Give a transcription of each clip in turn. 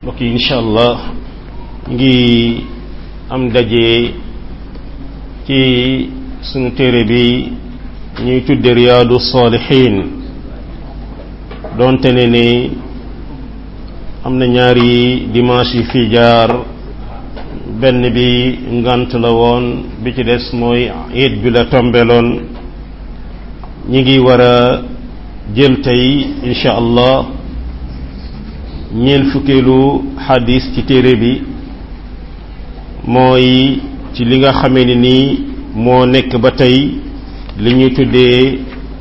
mbokk yi incha allah ngi am daje ci sunu téere bi ñuy tudde riyaadu saalixiin doonte ne ni am na ñaari dimanche yi fi jaar benn bi ngant la woon bi ci des mooy iid bi la tombeloon ñi ngi war a jël tey incha allah ñeent fukkeelu xadis ci téere bi mooy ci li nga xamee ni nii moo nekk ba tey li ñuy tuddee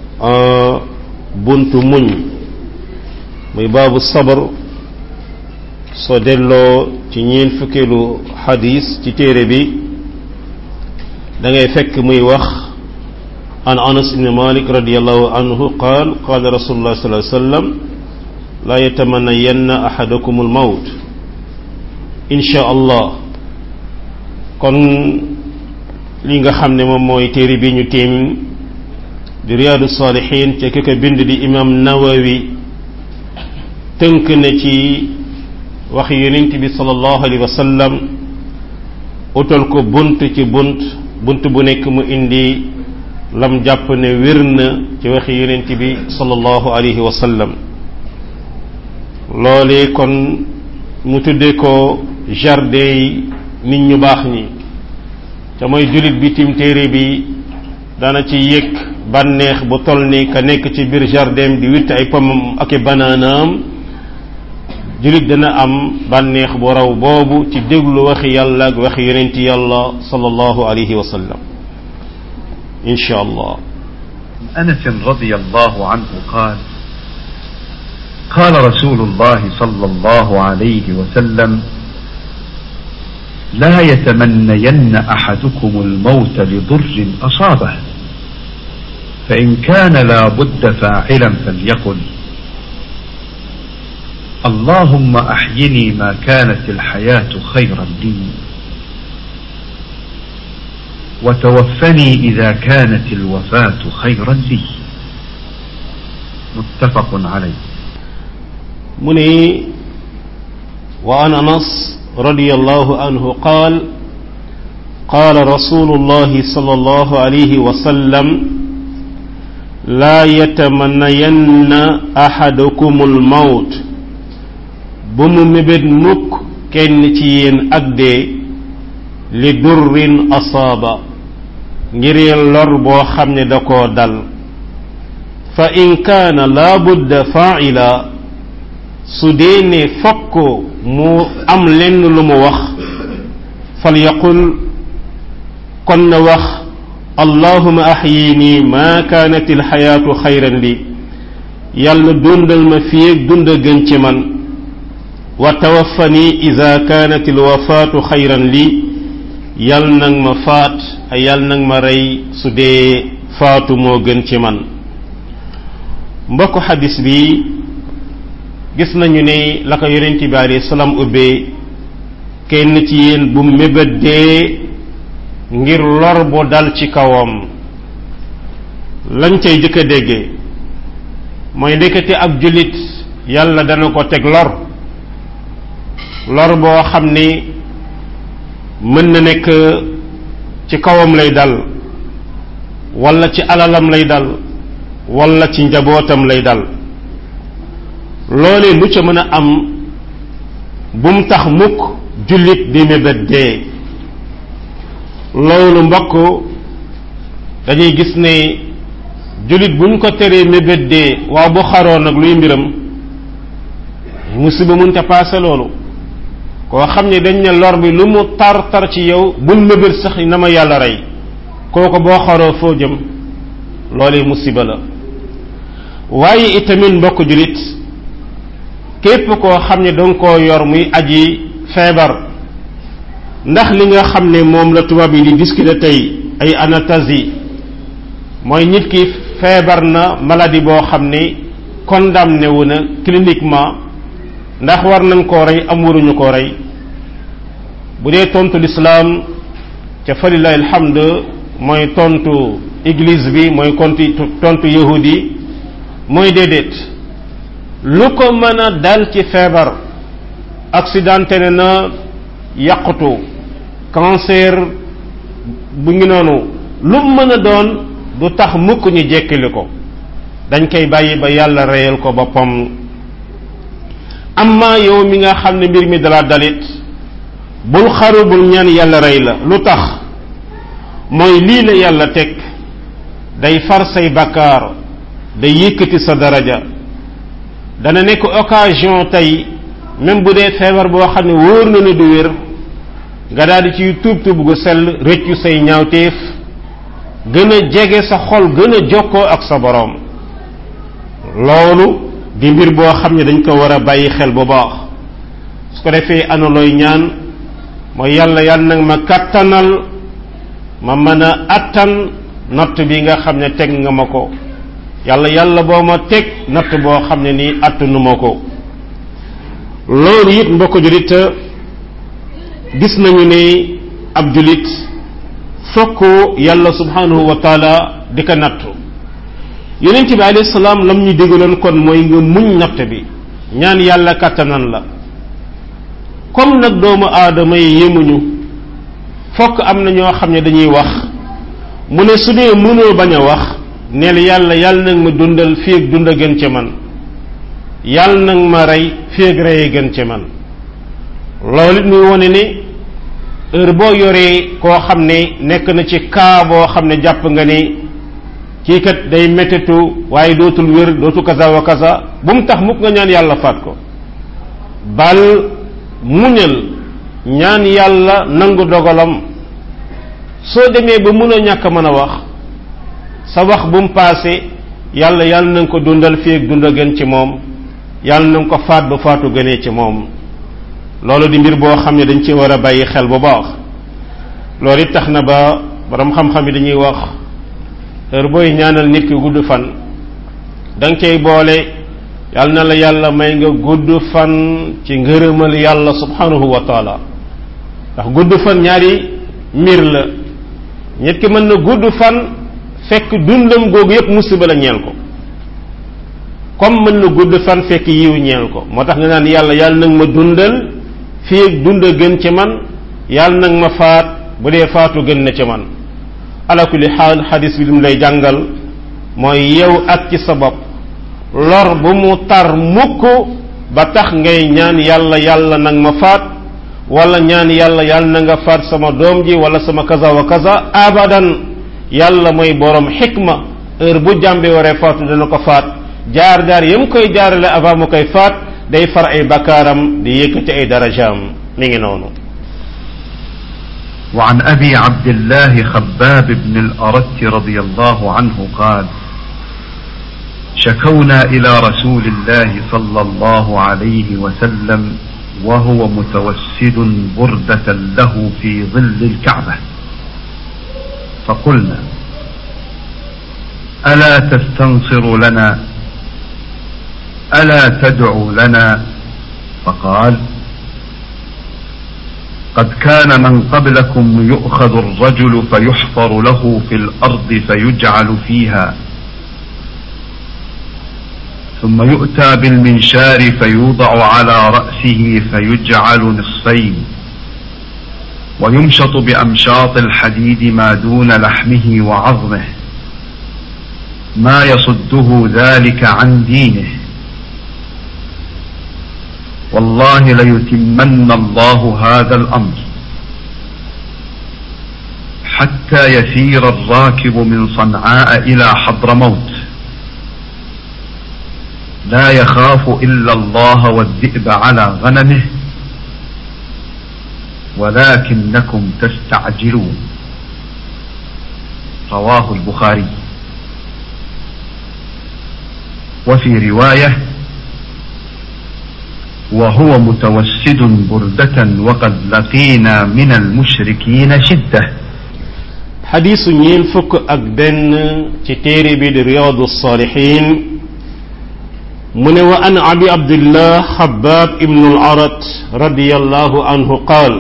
buntu muñ muy baabu sabar soo delloo ci ñeent fukkeelu xadis ci téere bi da ngay fekk muy wax an anas ibn malik radiallahu anhu qaal qaala rasulullah sallallahu alayhi wa sallam laa yatamannayanna ahadakum almawt insha allah kon li nga xam ne moom mooy téere bi ñu téem di riyaadu saalihin ca ki ko bind di imam nawawi tënk na ci wax yonent bi sallallahu alayhi wa sallam utal ko bunt ci bunt bunt bu nekk mu indi lam jàpp ne wér na ci waxi yonent bi sallallahu alayhi wa sallam loolee kon mu tudde ko jardin yi nit ñu baax ñi te mooy jullit bi tim téere bi dana ci yëg bànneex bu toll ni ka nekk ci biir jardin di witt ay pomam ak i banaanaam jullit dana am bànneex bu raw boobu ci déglu waxi yàlla ak waxi yonenti yàlla sallallahu alayhi wa sallam insha allah أنس رضي الله عنه قال قال رسول الله صلى الله عليه وسلم لا يتمنين أحدكم الموت لضر أصابه فإن كان لا بد فاعلا فليقل اللهم أحيني ما كانت الحياة خيرا لي وتوفني إذا كانت الوفاة خيرا لي متفق عليه مني وعن أنس رضي الله عنه قال قال رسول الله صلى الله عليه وسلم لا يتمنين أحدكم الموت بم مبد مك كن تيين أكدي لدر أصاب ngir lor boo xam ne da koo dal fa in kaana laa budda faa'ila su dee ne fokk mu am lenn lu mu wax fal yaqul kon na wax allahuma ahyini ma kaanat alxayaatu xayran li yàlla dundal ma fii ak dund gën ci man wa tawaffani ida kaanat alwafaatu xayran li yal nag ma faat ay yal nag ma rey su dee faatu moo gën ci man mbokk xadis bi gis nañu ne la ko yonent bi alayhi salaam ubbee kenn ci yéen bu mébét dee ngir lor bu dal ci kawam lañ cay jëkk a déggee mooy ndekete ab jullit yàlla dana ko teg lor lor boo xam ni mën na nekk ci kawam lay dal walla ci alalam lay dal walla ci njabootam lay dal loolee lu ca mën a am bum tax mukk jullit di mébét dee loolu mbokk dañuy gis ne jullit buñ ko teree mébét dee waaw bu xaroon nag luy mbiram musiba mënta paase loolu koo xam ne dañ ne lor bi lu mu tar tar ci yow bul mébét sax na ma yàlla rey kooku boo xaroo foo jëm loolee musiba la waaye itamit mbokk jullit képp koo xam ne danga koo yor muy aji feebar ndax li nga xam ne moom la tubaab yi di discuter tey ay anastasie mooy nit ki feebar na maladie boo xam ne condamné wu na cliniquement ndax war nañ koo rey am waruñu koo rey bu dee tontu lislaam ca falilahi alhamd mooy tontu église bi mooy konti tontu yahudi mooy déedéet lu ko mën a dal ci feebar accidenté ne na yàqutu cancer bu ngi noonu lu mën a doon du tax mukk ñu jekkili ko dañ koy bàyyi ba yàlla reyal ko boppam amma yow mi nga xam ne mbir mi dala dalit bul xaru bul ñaan yàlla rey la lu tax mooy lii la yàlla teg day far say bakkaar day yëkkati sa daraja dana nekk occasion tey même bu dee feebar boo xam ne wóor na ne du wér nga daal di ciy tuub tuub gu sell rëccu say ñaawteef gën a jege sa xol gën a jokkoo ak sa boroom loolu di mbir boo xam ne dañ ko war a bàyyi xel bu baax su ko defee ana looy ñaan mooy yàlla yàlla nag ma kàttanal ma mën a attan natt bi nga xam ne teg nga ma ko yàlla yàlla boo ma teg natt boo xam ne nii attanu ma ko loolu it mbokk julit gis nañu ne ab julit fokk yàlla subhanahu wa taala di ko nattu yonent bi alayhi salaam lam ñu digaloon kon mooy nga muñ natt bi ñaan yàlla kàttanan la comme nag doomu aadama yi yemuñu fokk am na ñoo xam ne dañuy wax mu ne su dee mënoo bañ a wax neel yàlla yàlla nag ma dundal fii ak dund a gën ci man yàlla nag ma rey fii ak rey gën ci man loolu it muy wone ne heure boo yoree koo xam ne nekk na ci kaa boo xam ne jàpp nga ne kii kat day mettitu waaye dootul wér dootu kaza wa kaza bu mu tax mukk nga ñaan yàlla faat ko bal muñal ñaan yàlla nangu dogalam soo demee ba mun a ñàkk mën a wax sa wax bu mu paase yàlla yàlla na nga ko dundal fii ak dund a gën ci moom yàlla na nga ko faat ba faatu gënee ci moom loolu di mbir boo xam ne dañ ci war a bàyyi xel bu baax loolu it tax na ba borom xam-xam yi dañuy wax heure booy ñaanal nit ki gudd fan da nga cay boole yàlla na la yàlla may nga gudd fan ci ngërëmal yàlla subhanahu wa taala ndax gudd fan ñaari mbir la nit ki mën na gudd fan fekk dundam googu yépp musiba la ñeel ko comme mën na gudd fan fekk yiw ñeel ko moo tax nga naan yàlla yàlla nag ma dundal fii ak dund gën ci man yàlla nag ma faat bu dee faatu gën na ci man ala kulli xaal xadis bi lim lay jàngal mooy yow ak ci sa bopp lor bu mu tar mukk ba tax ngay ñaan yàlla yàlla nag ma faat wala ñaan yàlla yàlla na nga faat sama doom ji wala sama kaza wa kaza abadan yàlla mooy borom xikma heure bu jàmbe waree faatu dana ko faat jaar jaar yam koy jaarale avant mu koy faat day far ay bakkaaram di yëkkati ay darajaam mi ngi noonu وعن أبي عبد الله خباب بن الأرت رضي الله عنه قال شكونا إلى رسول الله صلى الله عليه وسلم وهو متوسد بردة له في ظل الكعبة فقلنا ألا تستنصر لنا ألا تدعو لنا فقال قد كان من قبلكم يؤخذ الرجل فيحفر له في الأرض فيجعل فيها ثم يؤتى بالمنشار فيوضع على رأسه فيجعل نصفين ويمشط بأمشاط الحديد ما دون لحمه وعظمه ما يصده ذلك عن دينه والله ليتمن الله هذا الأمر حتى يسير الراكب من صنعاء إلى حضرموت لا يخاف إلا الله والذئب على غنمه ولكنكم تستعجلون رواه البخاري وفي رواية وهو متوسد بردة وقد لقينا من المشركين شدة حديث ñeel fukk ak benn ci téere bi di riyadu salihin mu ne wa an abi abdillah xabaab ibnu al-arat radiyallahu anhu qaal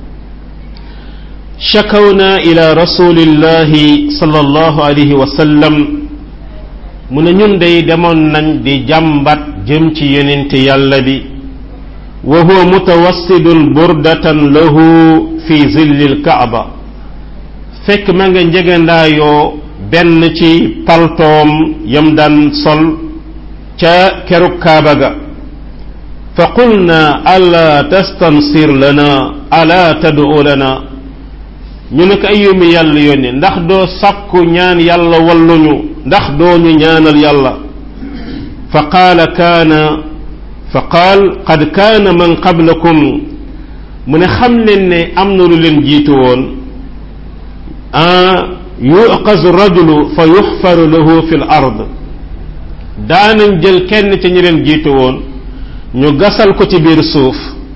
شكونا إلى رسول الله صلى الله عليه وسلم mu ne ñun day demoon nañ di jàmbat jëm ci yonent yàlla bi wa huwa mutawassidun burdatan lahu fi zilli lkaaba fekk ma nga njegandaayoo benn ci paltoom yam daan sol ca kerug kaaba ga fa qulna ala tastansir lana ala tad'u lana ñu ne ko ayumi yàlla yónni ndax doo sàkku ñaan yàlla walluñu ndax doo ñu ñaanal yàlla fa qaala kaana fa qaal qad kaana man qablakum mu ne xam leen ne am na lu leen jiitu woon yuqazu rajulu fa yuxfaru lahu fi l ard daanañ jël kenn ci ñi leen jiitu woon ñu gasal ko ci biir suuf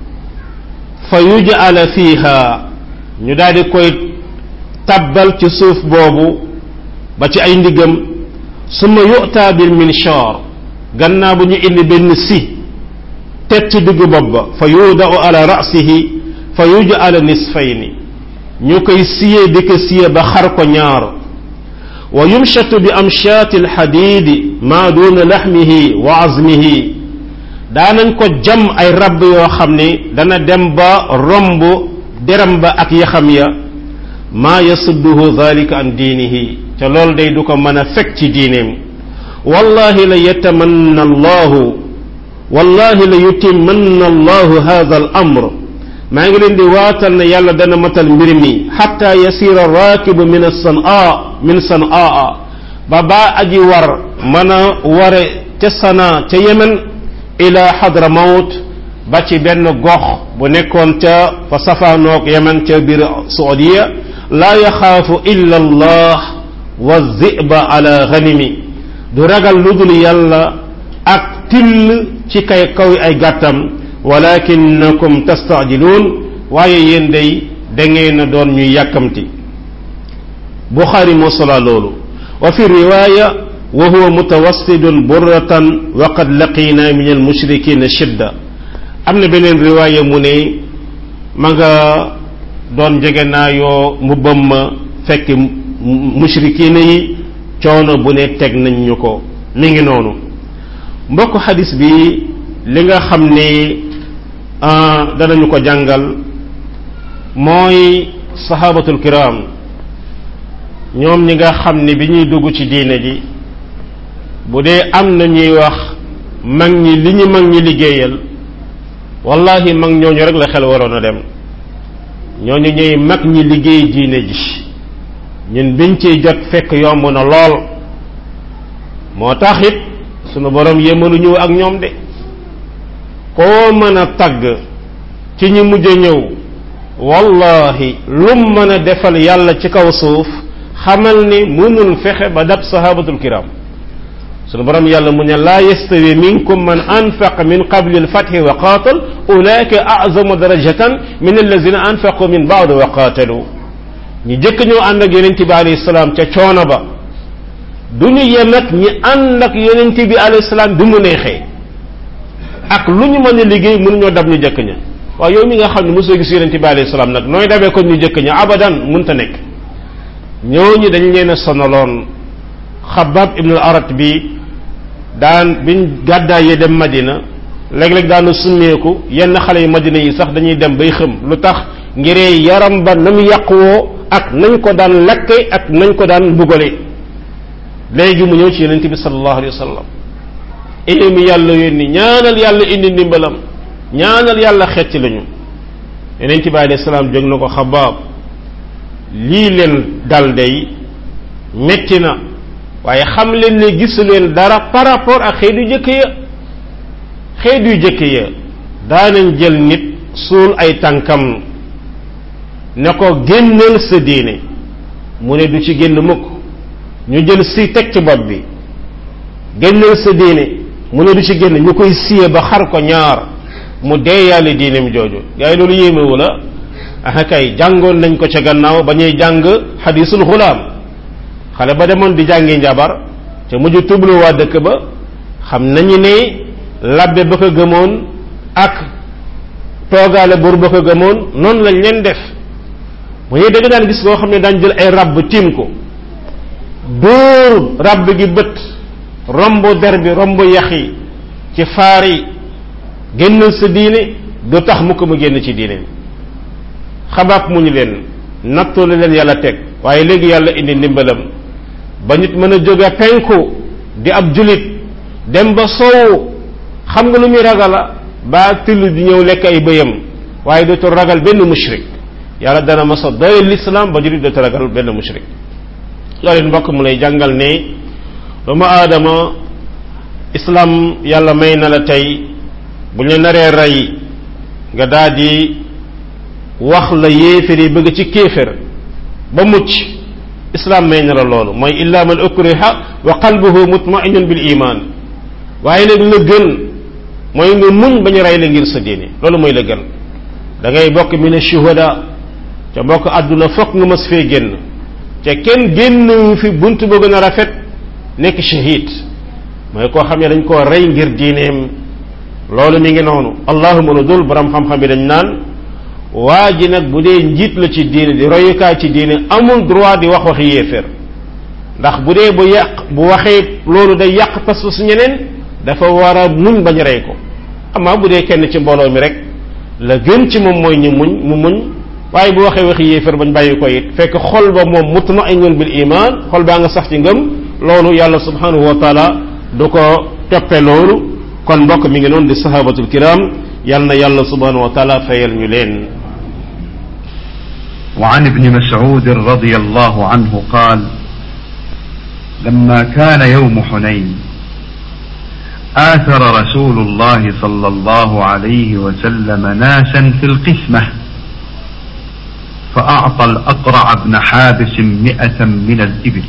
fa yuj'ala fiha ñu daal di koy tabbal ci suuf boobu ba ci ay ndigam summa yu'ta bil minshar gannaaw bu ñu indi benn si teg ci diggu bopp ba fa yudau ala ra'sihi fa yuj'ala nisfayni ñu koy siye di ko siye ba xar ko ñaar wa yumshatu bi amshaati alxadiidi maa duuna laxmihi wa azmihi daanañ ko jam ay rab yoo xam ni dana dem ba romb deram ba ak yaxam ya maa yasudduhu dalika an diinihi te loolu day du ko mën a fekk ci diineem wallahi la yatamanna allahu wallahi la yutimmanna allahu hada al amr maa ngi leen di waatal ne yàlla dana matal mbir mi xatta yasira raakibu min sanaa min sanaa ba baa aji war mën a ware ca sanaa ca yemen ila xadra mawt ba ci benn gox bu nekkoon ca fa safaanoog yemen ca biir saudiya laa yaxaafu illa allah wa ziba ala ganimi du ragal lu dul yàlla ak till ci kay kaw ay gàttam walakinakum tastaajiluun waaye yéen day da ngeen a doon ñuy yàkkamti buxaari moo solaa loolu wa fi riwaaya wa huwa mutawassidun burratan wa qad laqina min almushrikina shidda am na beneen riwaaya mu ne ma nga doon jege naa yoo mbubbam ma fekk mushrikina yi coono bu ne teg nañ ñu ko mi ngi noonu mbokk xadis bi li nga xam ne danañu ko jàngal mooy sahabatul kiram ñoom ñi nga xam ne bi ñuy dugg ci diine ji bu dee am na ñuy wax mag ñi li ñu mag ñi liggéeyal wallahi mag ñooñu rek la xel waroon a dem ñooñu ñuy mag ñi liggéey diine ji ñun biñ ciy jot fekk yomb na lool moo tax it sunu borom yéemaluñu ak ñoom de koo mën a tagg ci ñi mujj a ñëw wallahi lum mën a defal yàlla ci kaw suuf xamal ni mënul fexe ba dab sahabatul kiram sunu borom yàlla mu ne laa yastawi minkum man anfaqa min qabli alfathi wa qaatal ulaika azamu darajatan min allazina anfaqu min baad wa qaatalu ñi jëkk ñoo ànd ak yonent bi alayhi salaam ca coono ba du ñu yem ak ñi ànd ak yonent bi alayhi salaam bi mu neexee ak lu ñu mën a liggéey mënuñoo dab ñu jëkk ña waaye yow mi nga xam ne mosoo gis yonent bi alayhi salaam nag nooy dabee ko ñu jëkk ña abadan mënta nekk ñooñu dañ leen a sonaloon xabab ibn al arat bi daan biñ gàddaayee dem madina léeg-léeg daanu summeeku yenn xale yu madina yi sax dañuy dem bay xëm lu tax ngiree yaram ba na mu yàquwoo ak nañ ko daan lakke ak nañ ko daan mbugale léegi mu ñëw ci yonente bi sallallahu alayhi wa sallam mi yàlla yónni ñaanal yàlla indi ndimbalam ñaanal yàlla xecc lañu yonente bi alayhi salaam jóg na ko xabaab lii leen dal day metti na waaye xam leen ne gisu leen dara par rapport ak xeet yu jëkk ya xeet yu jëkk ya daanañ jël nit suul ay tànkam ne ko génnal sa diine mu ne du ci génn mukk ñu jël si teg ci bopp bi génnal sa diine mu ne du ci génn ñu koy siye ba xar ko ñaar mu deeyaale diineem jooju gaa yi loolu yéemewu la ah kay jàngoon nañ ko ca gannaaw ba ñuy jàng xadisul xulaam xale ba demoon di jàngi njabar te mujj tublu waa dëkk ba xam nañu ne labbe ba ko gëmoon ak toogaale buur ba ko gëmoon noonu lañ leen def mu ñuy dëgg daan gis koo xam ne daan jël ay rabb tiim ko dóor rabb gi bët romb der bi romb yax yi ci faar yi génnal sa diine du tax mu ko mu génn ci diineem xabaab mu ñu leen nattu la leen yàlla teg waaye léegi yàlla indi ndimbalam ba nit mën a jóge penku di ab julit dem ba soowu xam nga lu muy ragala ba till di ñëw lekk ay bëyam waaye dootul ragal benn mushrik yàlla dana masa doyal l'islam ba julit dootul ragal benn mushrik loolu mbokk mu lay jàngal ne doomu aadama islam yàlla may na la tey bu ñu naree rey nga daal di wax la yéefér yi bëgg ci kéefér ba mucc islam may na la loolu mooy illa man ukriha wa qalbuhu mutmainun bil iman waaye nag la gën mooy nga muñ ba ñu rey la ngir sa diine loolu mooy la gën da ngay bokk min shuhada ca mbokk àdduna fokk nga mas fee génn te kenn génn fi bunt ba gën a rafet nekk shahid mooy koo xam ne dañ koo rey ngir diineem loolu mi ngi noonu allahuma lu dul borom xam-xam bi dañ naan waa ji nag bu dee njiit la ci diine di royukaay ci diine amul droit di wax waxi yéeféer ndax bu dee bu yàq bu waxee loolu day yàq pas-pas ñeneen dafa war a muñ bañ rey ko amaa bu dee kenn ci mbooloo mi rek la gën ci moom mooy ñu muñ mu muñ waaye bu waxee waxi yéeféer bañ bàyyi ko it fekk xol ba moom mutmainun bil iman xol baa nga sax ci ngëm loolu yàlla subhanahu wa taala du ko toppe loolu kon mbokk mi ngi noonu di sahabatul kiram yal na yàlla subhanahu wa taala fayal ñu leen وعن ابن مسعود رضي الله عنه قال لما كان يوم حنين آثر رسول الله صلى الله عليه وسلم ناسا في القسمة فأعطى الأقرع بن حابس مئة من الإبل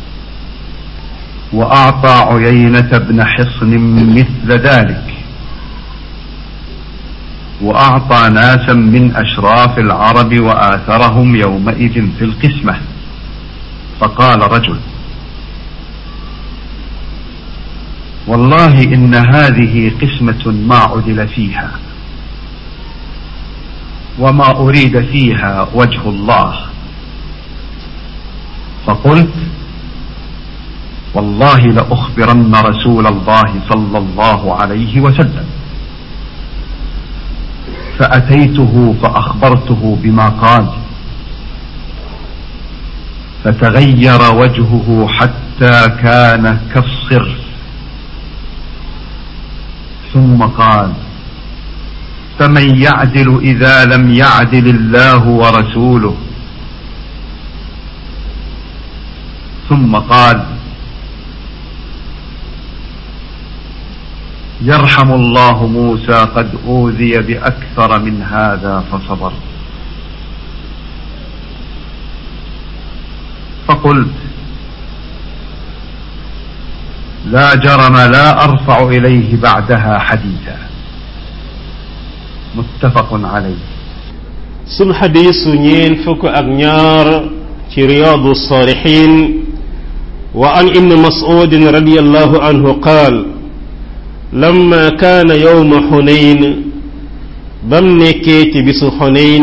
وأعطى عيينة بن حصن مثل ذلك وأعطى ناسا من أشراف العرب وآثرهم يومئذ في القسمة فقال رجل والله إن هذه قسمة ما عدل فيها وما أريد فيها وجه الله فقلت والله لأخبرن رسول الله صلى الله عليه وسلم فأتيته فأخبرته بما قال فتغير وجهه حتى كان كالصرف ثم قال فمن يعدل إذا لم يعدل الله ورسوله ثم قال يرحم الله موسى قد أوذي بأكثر من هذا فصبر فقلت لا جرم لا أرفع إليه بعدها حديثا متفق عليه sun xadiisu ñeen fukk ak ñaar ci riyaadu saalixiin wa an ibni mas'udin radiyallahu anhu qaal lamma kaana yowma xunayn bam nekkee ci bisu xunayn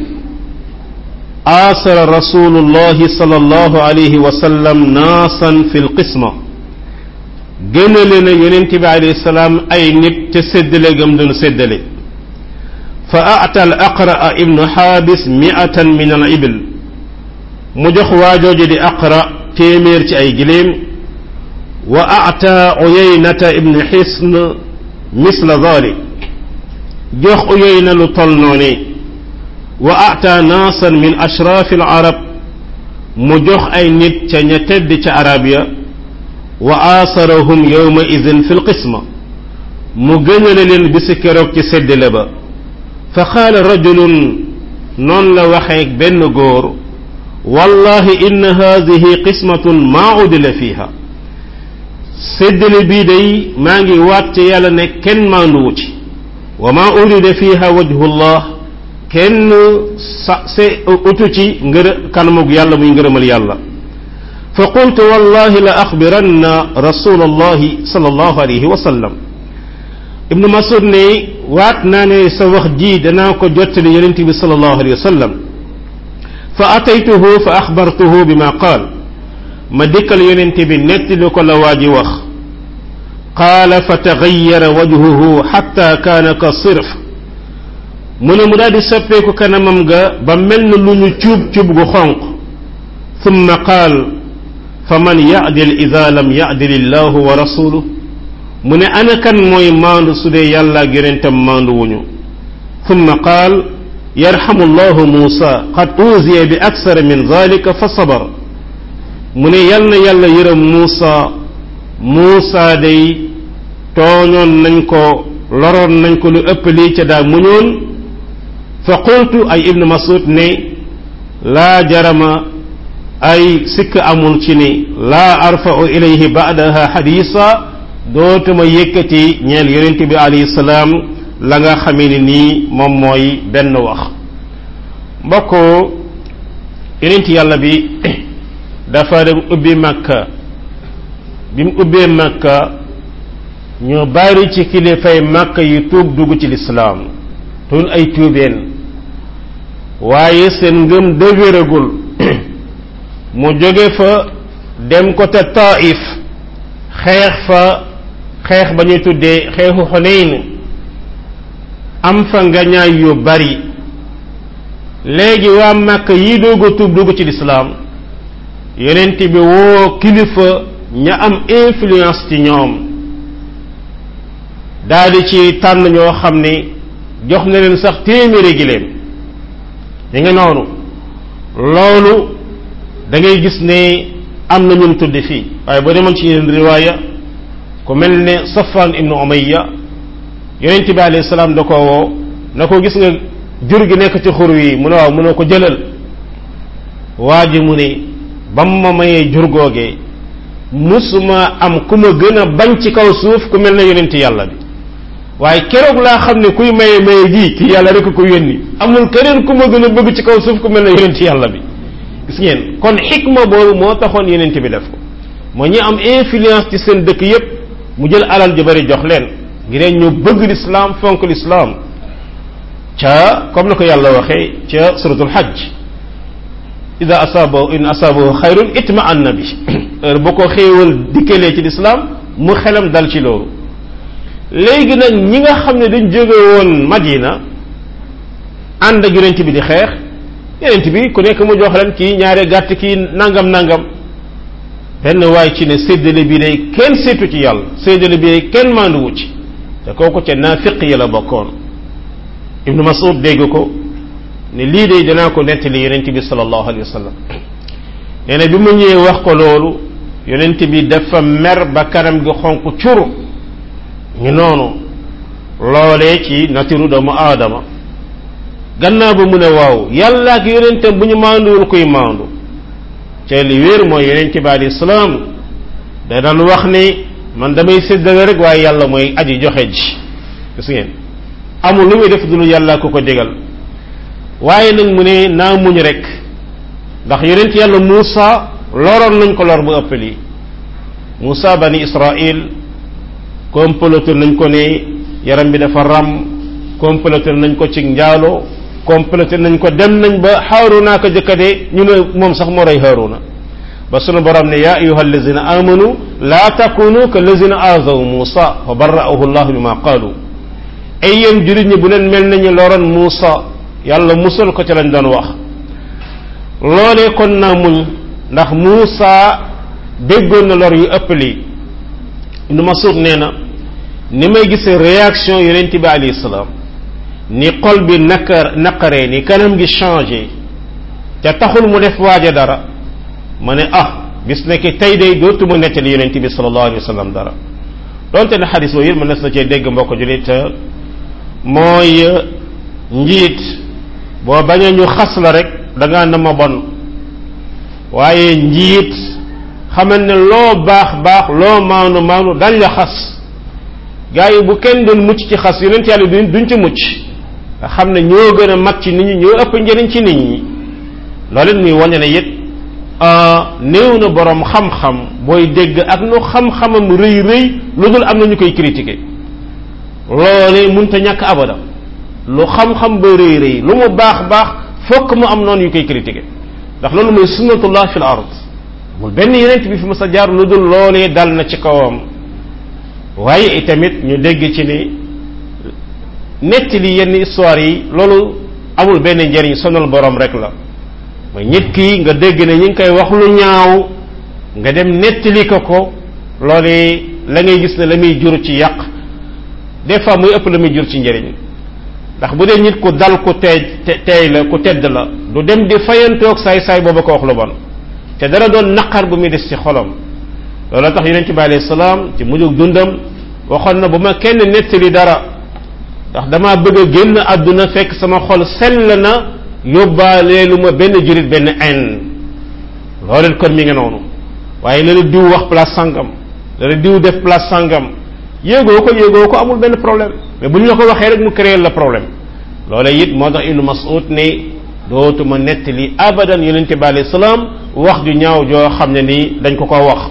aasara rasulullahi sallallahu alayhi wa sallam naasan fi lqisma gënale na yonent bi alayhi salaam ay nit te séddale gam doon séddale fa aata al aqra ibnu xaabis miatan min al ibil mu jox waajooju di aqra téeméer ci ay giléem wa aata uyaynata ibnu xisn misla dalik jox uyayna lu tol noone wa aata naasan min ashraafi al arab mu jox ay nit ca ña tedd ca arab ya wa aasarahum yowma idin fi lqisma mu gënale leen bisi keroog ci séddale ba fa qaala rajulun noonu la waxee benn góor wallahi inna hadihi qismatun maa udila fiha séddale bii day maa ngi waat ci yàlla ne kenn maanduwu ci wa maa urida fiha wajhullah kenn sa se utu ci ngër kanamug yàlla muy ngërëmal yàlla fa qultu wallahi la axbiranna rasul allahi sal allahu alayhi wa sallam ibnu masud ne waat naa ne sa wax ji danaa ko jottali yonent bi sal allahu alayhi wa sallam fa ataytuhu fa axbartuhu bi ma qaal ma dikkal yonent bi nettali ko la waa ji wax qaala fa taxayara wajhuhu xatta kaana ka sirf mu ne mu daal di soppeeku kanamam ga ba mel na lu ñu cuub cuub gu xonq thumma qaal fa man yadil ida lam yadil illahu wa rasuluh mu ne ana kan mooy maandu su dee yàlla ak yonentam maandu wuñu thumma qaal yarhamu llahu muusa qad uuziya bi aksara min dalika fa sabar mu ne yal na yàlla yërëm muusa muusa day tooñoon nañ ko loroon nañ ko lu ëpp lii ca daa muñoon fa qultu ay ibnu masud ne laa jarama ay sikk amul ci ni laa arfa'u ilayhi ba'daha xadiisa dootuma yëkkati ñeel yonent bi alayhi salaam la nga xamee ni nii moom mooy benn wax mbokk yonent yàlla bi dafa dem ubbi makka bi mu ubbee makka ñu bari ci kilifay makka yu tuub dugg ci lislaam tun ay tuubeen waaye seen ngëm dëgëragul mu jóge fa dem ko te taif xeex fa xeex ba ñuy tuddee xeexu xuneyn am fa ngañaay yu bari léegi waa makka yi doog a tuub dugg ci lislaam yonent bi woo kilifa ña am influence ci ñoom daldi ci tànn ñoo xam ni jox na leen sax téeméeri giléem li nga noonu loolu da ngay gis ne am na ñun tudde fii waaye boo demoon ci yeneen riwaaya ku mel ne Safwan ibnu Umayya yonent bi alayhi salaam da ko woo na ko gis nga jur gi nekk ci xur wi mu ne waaw mu ne ko jëlal waa ji mu ne ba mu ma mayee jur googee musuma am ku ma gën a bañ ci kaw suuf ku mel ne yonent yàlla bi waaye keroog laa xam ne kuy maye maye gii ki yàlla rek ko yónni amul keneen ku ma gën a bëgg ci kaw suuf ku mel ne yonent yàlla bi gis ngeen kon xikma boobu moo taxoon yonent bi def ko moo ñi am influence ci seen dëkk yépp mu jël alal ju bari jox leen ngir ñu bëgg lislaam fonk lislaam ca comme na ko yàlla waxee ca suratul hajj ida asaba in asabahu xayrun itma anna bi heure boo ko xéewal dikkalee ci lislaam mu xelam dal ci loolu léegi nag ñi nga xam ne dañ jóge woon madina ànd ak yonent bi di xeex yonent bi ku nekk mu jox leen kii ñaare gàtt kii nangam nangam benn waay ci ne séddale bi day kenn seetu ci yàlla séddale bi day kenn maanduwu ci te kooku ca naafiq yi la bokkoon ibnu masud dégg ko ne lii de danaa ko nettali yonent bi sallallahu alayhi wa sallam nee na bi mu ñëwee wax ko loolu yonent bi dafa mer ba kanam gi xonq curu ñu noonu loolee ci natiru doomu aadama gannaaw ba mu ne waaw yàlla ak yonentam bu ñu maanduwul kuy maandu te li wéer mooy yonent bi alayhi salaam da daan wax ni man damay séddale rek waaye yàlla mooy aji joxe ji gis ngeen amul lu muy def dul yàlla ko ko digal waaye nag mu ne naa muñ rek ndax yonent yàlla Muusa loroon nañ ko lor bu ëpp lii Muusa bani Israil comploté nañ ko ne yaram bi dafa ram comploté nañ ko ci njaalo comploté nañ ko dem nañ ba Haaruna ko jëkkade ñu ne moom sax moo rey Haaruna ba sunu borom ne yaa ayuha allazina amanu laa takunu ka allazina azaw Muusa fa barra'ahu llahu bima qaalu ay yéen jurit ñi bu leen mel nañu loroon Muusa yàlla musal ko ci lañ doon wax loolee kon naa muñ ndax Muusa déggoon na lor yu ëpp lii Ibnu Mas'ud nee na ni may gisee réaction yonent bi alayhi salaam ni xol bi naqar naqaree ni kanam gi changé te taxul mu def waaja dara ma ne ah bis nekk tey day dootuma nettali yonent bi sallallahu alayhi wa sallam dara donte ne xadis boobu yëpp mën na cee dégg mbokk julit mooy njiit boo bañee ñu xas la rek da ngaa na ma bon waaye njiit xamal ne loo baax baax loo maanu maanu dañ la xas gaa yi bu kenn doon mucc ci xas yonent yàlla duñ duñ ci mucc nga xam ne ñoo gën a mat ci nit ñi ñoo ëpp njëriñ ci nit ñi loolu it muy wane ne it néew na borom xam-xam booy dégg ak nu xam-xamam rëy rëy lu dul am na ñu koy critiquer loolee munta ñàkk abada lu xam-xam ba rëy rëy lu mu baax baax fokk mu am noonu yu koy critiquer ndax loolu mooy sunnatullah fil ard mul benn yeneen bi fi ma sa jaar lu dul loolee dal na ci kawam waaye itamit ñu dégg ci ni nettali yenn histoire yi loolu amul benn njëriñ sonal borom rek la mooy nit ki nga dégg ne ñi ngi koy wax lu ñaaw nga dem nettali ko ko loolu la ngay gis ne la muy jur ci yàq des fois muy ëpp la muy jur ci njëriñ ndax bu dee nit ku dal ku teey teey la ku tedd la du dem di fayantoog saay-saay booba ko wax lu bon te dara doon naqar bu muy des ci xolam loolu tax yonent bi alayhi salaam ci mujjug dundam waxoon na bu ma kenn nettali dara ndax dama bëgg a génn àdduna fekk sama xol sell na yóbbaale lu ma benn jurit benn en loolu kon mi ngi noonu waaye la la diw wax place sangam la la diw def place sangam yéegoo ko yéegoo ko amul benn problème mais bu ñu la ko waxee rek mu créer la problème loolee it moo tax ibnu mas'ud ne dootuma nettali abadan yonente bi alayhi salaam wax ju ñaaw joo xam ne ni dañ ko ko wax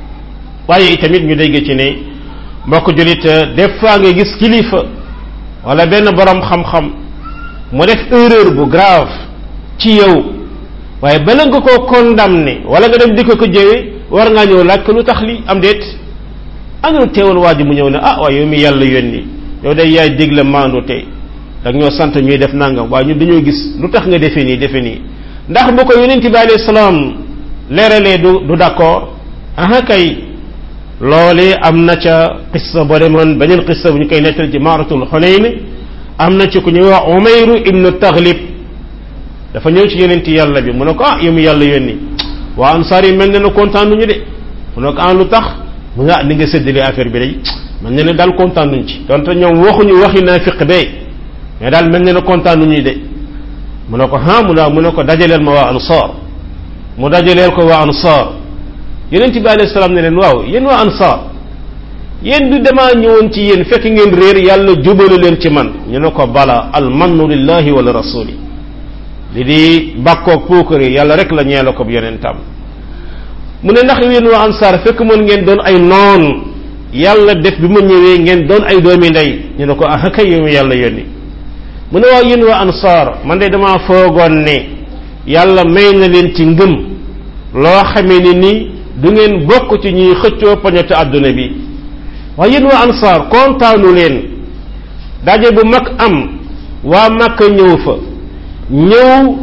waaye itamit ñu dégg ci ne mbokk julit des fois nga gis kilifa wala benn borom xam-xam mu def erreur bu grave ci yow waaye bala nga koo condamné wala nga dem di ko ko jëwee war ngaa ñëw laaj ko lu tax li am déet anul teewal waa ji mu ñëw ne ah waaye yow mi yàlla yónni yow day yaay digle maandu tey dag ñoo sant ñuy def nangam waaye ñu dañoo gis lu tax nga defee nii defee nii ndax bu ko yonent bi alayhi salaam leeralee du du d'accord aha kay loolee am na ca qissa boo demoon beneen qissa bu ñu koy nettal ci maaratul xunayn am na ci ku ñuy wax umayru ibnu taglib dafa ñëw ci yonent yàlla bi mu ne ko ah yow mi yàlla yónni waa ansaar yi mel ne na kontaan nuñu de mu ne ko ah lu tax mu nga ni nga séddale affaire bi day mel ne ne daal kontaan nuñ ci donte ñoom waxuñu waxi naafiq bee mais daal mel ne na kontaan nuñu de mu ne ko ah mu ne mu ne ko dajaleel ma waa ansaar mu dajaleel ko waa ansaar yonent bi alayhi salaam ne leen waaw yéen waa ansaar yéen du damaa ñëwoon ci yéen fekk ngeen réer yàlla jubalu leen ci man ñu ne ko bala al mannu lillahi wala rasuli li di bàkkoog puukari yàlla rek la ñeela ko yonentam mu ne ndax yéen waa ansaar fekk moon ngeen doon ay noon yàlla def bi ma ñëwee ngeen doon ay doomi ndey ñu ne ko ah kay yow yàlla yónni mu ne waaw yéen waa ansaar man de damaa foogoon ne yàlla may na leen ci ngëm loo xamee ni ni du ngeen bokk ci ñuy xëccoo poñete àdduna bi waaye yéen waa ansaar kontaanu leen daje bu mag am waa Makka ñëw fa ñëw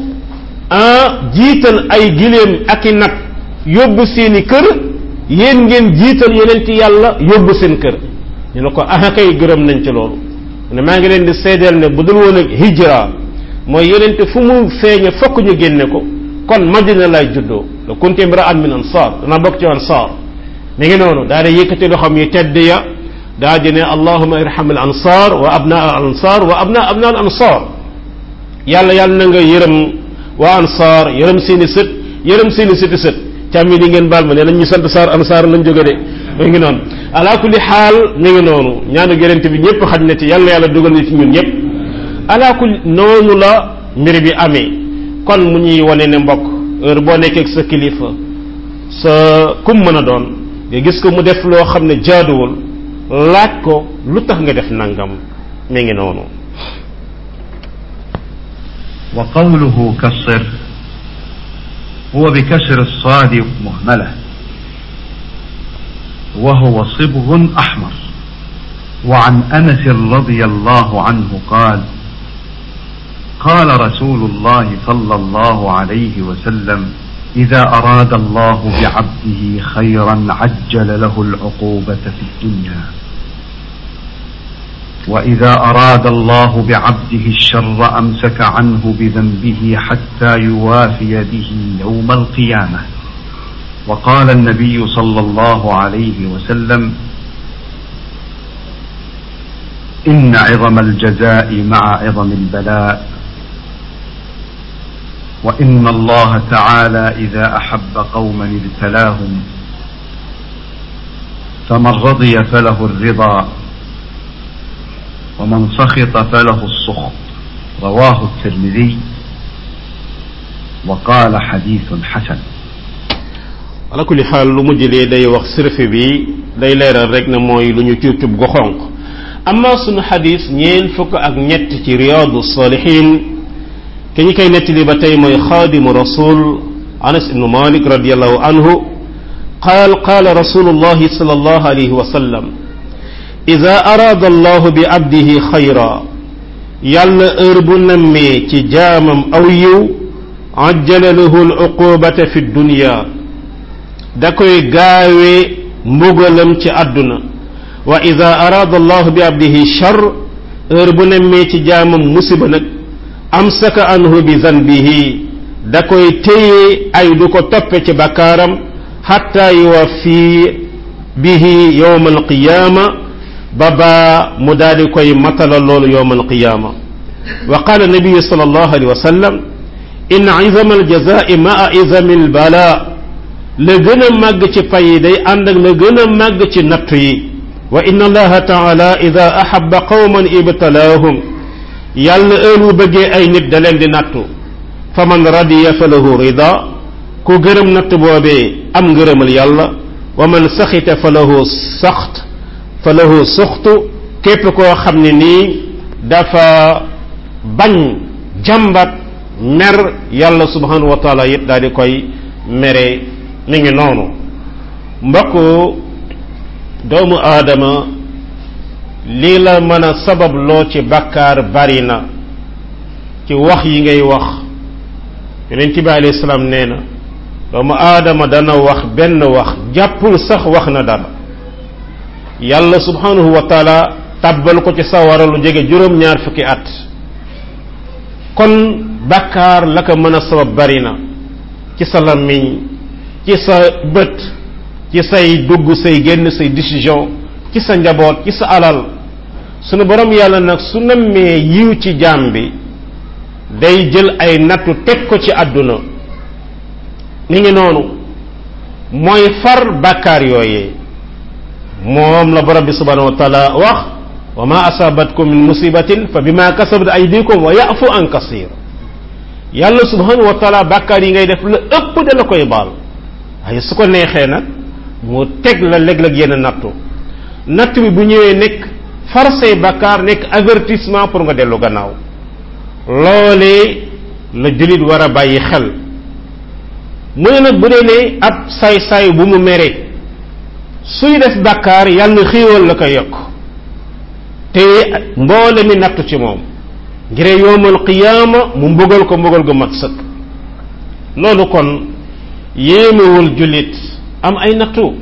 ah jiital ay giléem ak i nag yóbbu seeni kër yéen ngeen jiital yonent yàlla yóbbu seen kër ñu ne ko ah kay gërëm nañ ci loolu ne maa ngi leen di seedeel ne bu dul woon ak hijra mooy yonent fu mu feeñe fokk ñu génne ko kon madina lay juddoo la kunti imra'an min ansar dana bokk ci ansar mi ngi noonu daa di yëkkati loxoom yu tedd ya daa di ne allahuma irham al ansar wa abna al ansar wa abna abna al ansar yàlla yàlla na nga yërëm waa ansar yërëm seeni sët yërëm seeni sëti sët càmm yi di ngeen baal ma ne nañ ñu sant saar ansaar lañ jóge de mi ngi noonu ala kulli xaal mi ngi noonu ñaanu gerente bi ñëpp xaj na ci yàlla yàlla dugal ni ci ñun ñëpp ala kulli noonu la mbir bi amee kon mu ñuy wane ne mbokk heure boo nekkee ak sa kilifa sa kum mën a doon nga gis ko mu def loo xam ne jaaduwul laaj ko lu tax nga def nangam mi ngi noonu وقوله كالصر هو بكسر الصاد مهملة وهو صبغ أحمر وعن أنس رضي الله عنه قال قال رسول الله صلى الله عليه وسلم إذا أراد الله بعبده خيرا عجل له العقوبة في الدنيا وإذا أراد الله بعبده الشر أمسك عنه بذنبه حتى يوافي به يوم القيامة وقال النبي صلى الله عليه وسلم إن عظم الجزاء مع عظم البلاء وإن الله تعالى إذا أحب قوما ابتلاهم فمن رضي فله الرضا ومن سخط فله السخط رواه الترمذي وقال حديث حسن ala kulli xaal lu mujj lee day wax sirfe bi day leeral rek ne mooy lu ñu cuub cuub gu xonq amma sunu xadis ñeen fukk ak ñett ci riyaadu salihin ki ñu koy nettali ba tey mooy xaadimu rasul anas ibnu malik radiallahu anhu qaal qaala rasulullahi sallallahu alayhi wa sallam ida araada allahu bi abdihi xayra yàlla heure bu nammee ci jaamam aw yiw ajjala lahu al uqubata fi dunya da koy gaawee mbugalam ci àdduna wa ida araada allahu bi abdihi char heure bu nammee ci jaamam musiba nag amsaka anhu bi zanbihi da koy téye ay du ko toppe ci bakkaaram xatta yuwaffi bihi yowma alqiyaama ba baa mu daal di koy matala loolu yowma alqiyaama wa qaala nabiyu sal allahu alayhi wa sallam in izama aljazai maa izami albala la gën a màgg ci pay yi day ànd ak la gën a màgg ci nattu yi wa inna allaha taala ida ahaba qawman ibtalaahum yàlla heure bu bëggee ay nit da leen di nattu fa man radiya fa lahu rida ku gërëm natt boobee am ngërëmal yàlla wa man saxita fa lahu saxt fa lahu suxtu képp koo xam ne nii dafa bañ jàmbat mer yàlla subhanahu wa taala yit daal di koy mere mi ngi noonu mbokk doomu aadama lii la mën a sabab loo ci bakkaar bari na ci wax yi ngay wax yonent bi alayhi salaam nee na doomu aadama dana wax benn wax jàppul sax wax na dara yàlla subhanahu wa taala tàbbal ko ci sawara lu jege juróom-ñaar fukki at kon bakkaar la ko mën a sabab bari na ci sa làmmiñ ci sa bët ci say dugg say génn say décision ci sa njaboot ci sa alal sunu borom yàlla nag su nammee yiw ci jaam bi day jël ay nattu teg ko ci àdduna ni ngi noonu mooy far bàkkaar yooyee moom la borom bi subhanahu wa taala wax wa ma asabatkum min musibatin fa bima kasabat aydikum wa yafu an kasir yàlla subhanahu wa taala bàkkaar yi ngay def la ëpp da la koy baal waaye su ko neexee nag mu teg la léeg-léeg yenn nattu natt bi bu ñëwee nekk far say bàkkaar nekk avertissement pour nga dellu gannaaw loolee la jullit war a bàyyi xel mu ne nag bu dee ne ab saay-saay bu mu mere suy def bàkkaar yàlla xiiwal la ko yokk te mboole mi nattu ci moom ngir yowmal qiyaama mu mbugal ko mbugal gu mat sëkk loolu kon yéemewul jullit am ay nattu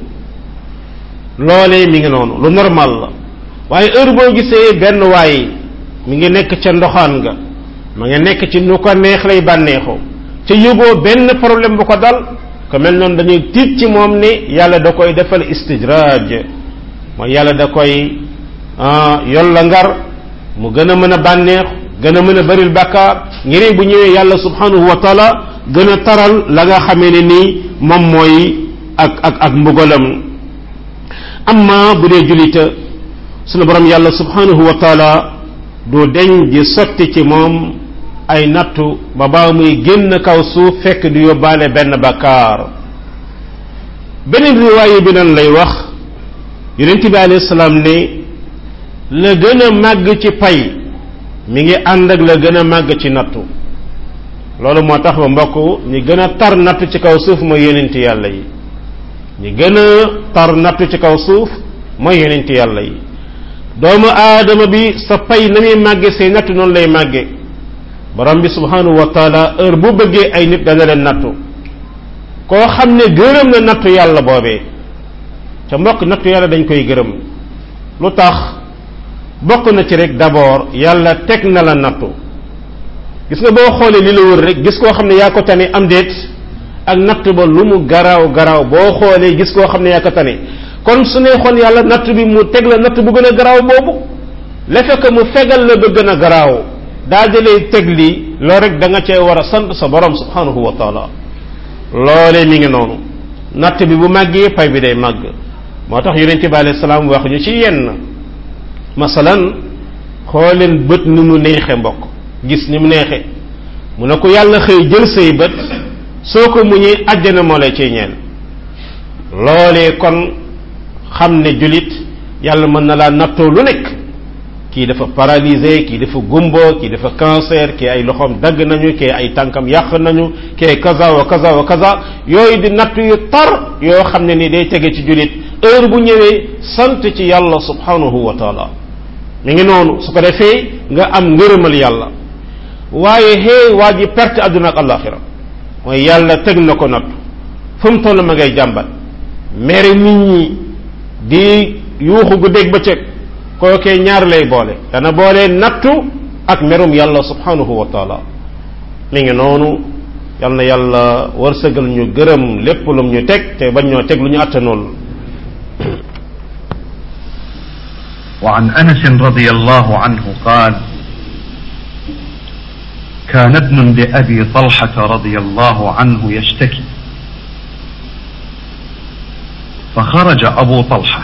loolee mi ngi noonu lu normal la waaye heure boo gisee benn waay mi ngi nekk ca ndoxaan ga ma nga nekk ci nu ko neex lay bànneexoo ca yëgoo benn problème bu ko dal ko mel noonu dañuy tiit ci moom ne yàlla da koy defal istijraaj mooy yàlla da koy yol la ngar mu gën a mën a bànneex gën a mën a bëril bàkkaar ngir bu ñëwee yàlla subhanahu wa taala gën a taral la nga xamee ne nii moom mooy ak ak ak mbugalam amma bu dee julita sunu borom yàlla subhanahu wa taala du deñ di sotti ci moom ay nattu ba baa muy génn kaw suuf fekk di yóbbaale benn bakkaar beneen riwaaye bi nan lay wax yonent bi alayhi salaam ne la gën a màgg ci pay mi ngi ànd ak la gën a màgg ci nattu loolu moo tax ba mbokk ñi gën a tar nattu ci kaw suuf mooy yonent yàlla yi ñi gën a tar nattu ci kaw suuf mooy yonent yàlla yi doomu aadama bi sa pay na muy màgge say nattu noonu lay màgge borom bi subhanahu wa taala heure bu bëggee ay nit dana leen nattu koo xam ne gërëm na nattu yàlla boobee ca mbokk nattu yàlla dañ koy gërëm lu tax bokk na ci rek d'abord yàlla teg na la nattu gis nga boo xoolee li la wër rek gis koo xam ne yaa ko tane am déet ak natt ba lu mu garaaw garaaw boo xoolee gis koo xam ne yaa ko tane kon su neexoon yàlla natt bi mu teg la natt bu gën a garaaw boobu le fekk mu fegal la ba gën a garaaw daa di lay teg lii loo rek da nga cee war a sant sa borom subhanahu wa taala loolee mi ngi noonu natt bi bu màggee pay bi day màgg moo tax yonente bi alayhi salaam wax ñu ci yenn masalan xooleen bët ni mu neexe mbokk gis ni mu neexe mu ne ko yàlla xëy jël say bët soo ko muñee àjjana moo lay ciy ñeel loolee kon xam ne julit yàlla mën na laa nattoo lu nekk kii dafa paralysé kii dafa gumbo kii dafa cancer kii ay loxoom dagg nañu kii ay tànkam yàq nañu kii kaza wa kaza wa kaza yooyu di natt yu tar yoo xam ne ni day tege ci julit heure bu ñëwee sant ci yàlla subhanahu wa taala mi ngi noonu su ko defee nga am ngërëmal yàlla waaye xëy waa ji perte àdduna ak alaxira mooy yàlla teg na ko natt fu mu toll ma ngay jàmbat mere nit ñi di yuuxu gu dégg bëccëg kookee ñaar lay boole dana boole nattu ak merum yàlla subhanahu wa taala mi ngi noonu yal na yàlla wërsëgal ñu gërëm lépp lum ñu teg te bañ ñoo teg lu ñu attanool وعن انس رضي الله عنه قال كان ابن لابي طلحه رضي الله عنه يشتكي فخرج ابو طلحه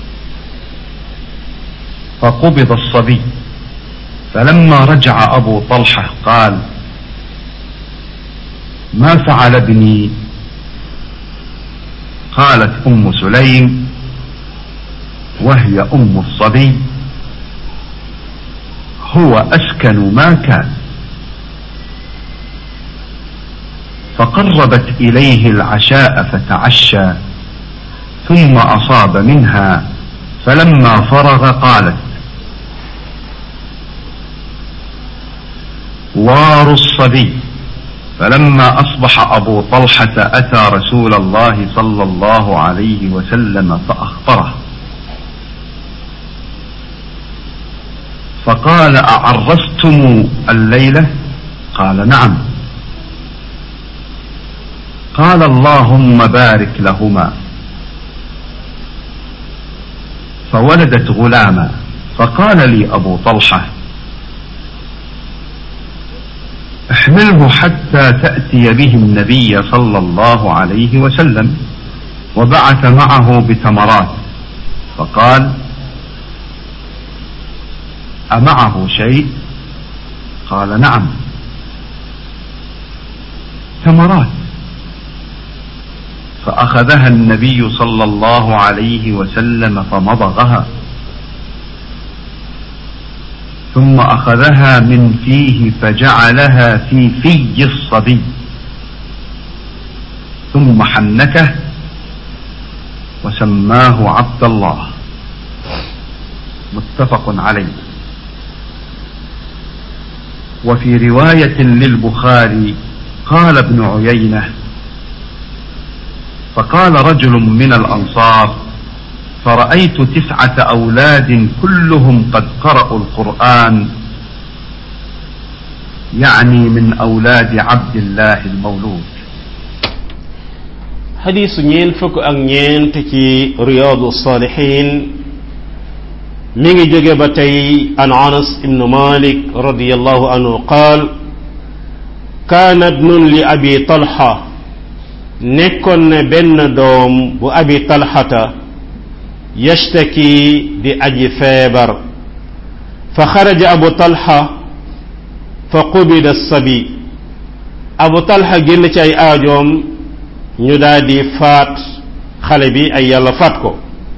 فقبض الصبي فلما رجع ابو طلحه قال ما فعل ابني قالت ام سليم وهي ام الصبي هو اسكن ما كان فقربت اليه العشاء فتعشى ثم اصاب منها فلما فرغ قالت وار الصبي فلما اصبح ابو طلحه اتى رسول الله صلى الله عليه وسلم فاخبره فقال اعرستم الليله قال نعم قال اللهم بارك لهما فولدت غلاما فقال لي ابو طلحه احمله حتى تاتي به النبي صلى الله عليه وسلم وبعث معه بتمرات فقال امعه شيء قال نعم تمرات فاخذها النبي صلى الله عليه وسلم فمضغها ثم اخذها من فيه فجعلها في في الصبي ثم حنكه وسماه عبد الله متفق عليه وفي روايه للبخاري قال ابن عيينه فقال رجل من الانصار فرأيت تسعة أولاد كلهم قد قرأوا القرآن يعني من أولاد عبد الله المولود حديث نين فك أك نين تكي رياض الصالحين ميغي جوجي باتاي عن انس بن مالك رضي الله عنه قال كان ابن لأبي طلحة نكون بن دوم بأبي طلحة يشتكي بأجي فيبر فخرج أبو طلحة فقبض الصبي أبو طلحة جن أي آجوم نيدادي فات خلبي أي يلا فاتكو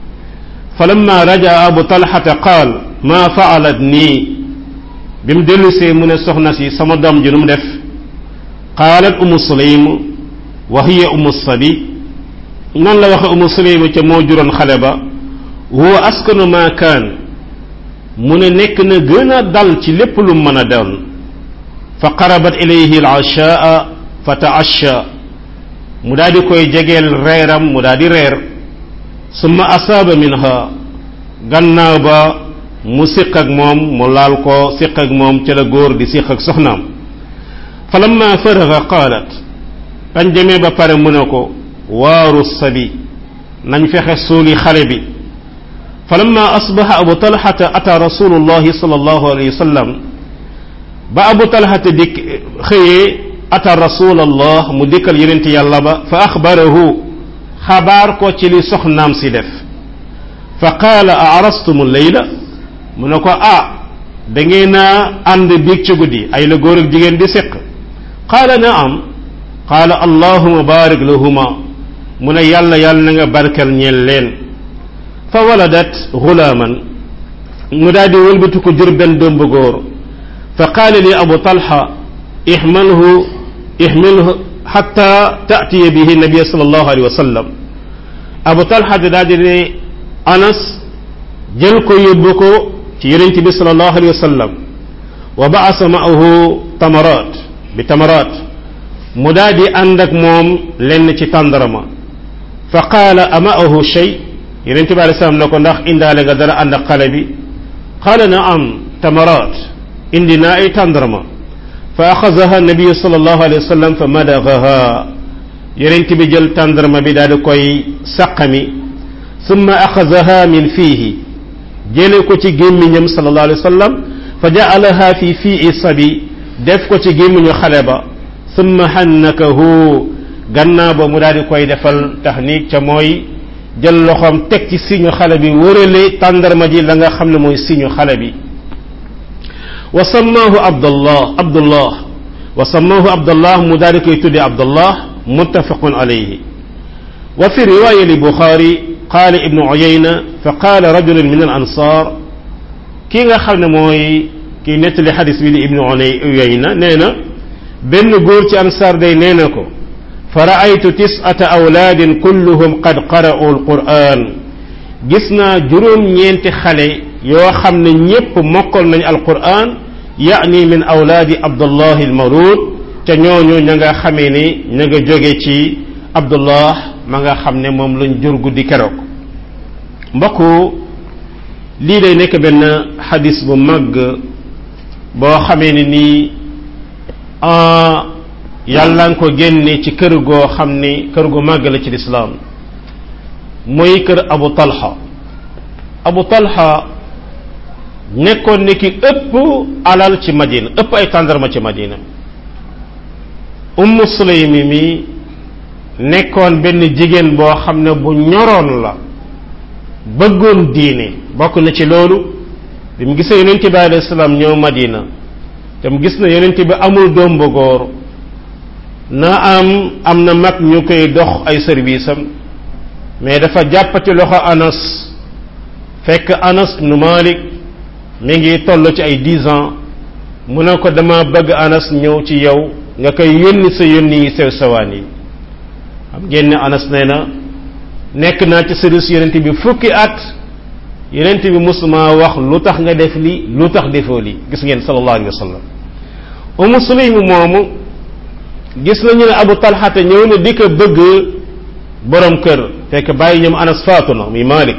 فلما رجع أبو طلحة قال ما فعلتني بم دلسي من السخنسي سمدم جنم دف قالت أم سليم وهي أم الصبي nan la waxe umu suleyma ca moo juróon xale ba huwa askanu ma kaan mu ne nekk na gën a dal ci lépp lu mën a doon fa qarabat ilayhi al-ashaa fa taasha mu daal di koy jegeel reeram mu daal di reer summa asaaba minha gannaaw ba mu siq ak moom mu laal ko siq ak moom ca la góor di siq ak soxnaam falamma faraga qaalat bañ demee ba pare mu ne ko waaru sabi nañ fexe suuli xale bi falamma asbaha abu talhata ata rasulullahi sallallahu alayhi wa sallam ba abu talhata dikk xëyee ata rasulallah mu dikkal yonent yàlla ba fa axbarahu xabaar ko ci li soxnaam si def fa qaala a arastumu leyla mu ne ko ah da ngeen a ànd biig ci guddi ay la góor ak jigéen di séq qaala naam qaala allahuma barik lahuma mu ne yàlla yàlla na nga barkal ñeel leen fa waladat gulaaman mu daal di wëlbatu ko jur benn doom bu góor fa qaala li abu talha ihmalhu ihmilhu xatta taatiya bihi nabia sal allahu alayhi wa sallam abu talha di daal di ne anas jël ko yóbbu ko ci yonent bi sal allahu alayhi wa sallam wa baasa maahu tamarat bi tamarat mu daal di ànd ak moom lenn ci tàndarama fa qaala amaahu shay yonente bi alei salaam ne ko ndax indaale nga dara ànd ak xale bi qaala naam tamarat indi naa ay tàndarama fa axazaha nabiyu sallallahu alayhi wa sallam fa madagaha yonent bi jël tàndarma bi daal di koy saqami summa axazaha min fiihi jële ko ci gémmiñam sallallahu alayhi wa sallam fa jaalaha fi fii sabi def ko ci gémmiñu xale ba summa hannakahu gannaaw ba mu daal di koy defal tahnik ca mooy jël loxoom teg ci siñu xale bi wërale tàndarma ji la nga xam ne mooy siñu xale bi wa sammaahu abdullah abdullah wa sammaahu abdullah mu daal di koy tudde abdullah muttafaqun alayhi wa fi riwaya li buxaari qaala ibnu uyayna fa qaala rajulun min al ansar kii nga xam ne mooy kii nettali xadis bi di ibnu uyayna nee na benn góor ci ansaar day nee na ko fa raaytu tisata awlaadin kulluhum qad qara'u alquran gis naa juróom-ñeenti xale yoo xam ne ñépp mokkal nañ alquran yaani min awlaadi abdullah almawlud te ñooñu ña nga xamee ni ña nga jóge ci abdullah ma nga xam ne moom lañ jur guddi keroog mbokk lii day nekk benn xadis bu màgg boo xamee ni nii yàlla nga ko génne ci kër goo xam ni kër gu màgg la ci lislaam muy kër abu talha abu talha nekkoon ni ki ëpp alal ci madina ëpp ay tàndarma ci madina ummu sulaymi mi nekkoon benn jigéen boo xam ne bu ñoroon la bëggoon diine bokk na ci loolu bi mu gisee yonent bi alayhi salaam ñëw madina te mu gis na yonent bi amul doom bu góor na am am na mag ñu koy dox ay service am mais dafa jàppati loxo anas fekk anas ibnu malik mi ngi toll ci ay dix ans mu ne ko dama bëgg anas ñëw ci yow nga koy yónni sa yónni yi sew sawaan yi xam ngeen ne anas nee na nekk naa ci service yonent bi fukki at yonent bi musuma wax lu tax nga def li lu tax defoo li gis ngeen sallallahu alayhi wa sallam umu sulaym moomu gis nañu ne abu talxata ñëw na di ko bëgg borom kër fekk bàyyi ñoom anas faatu na muy malik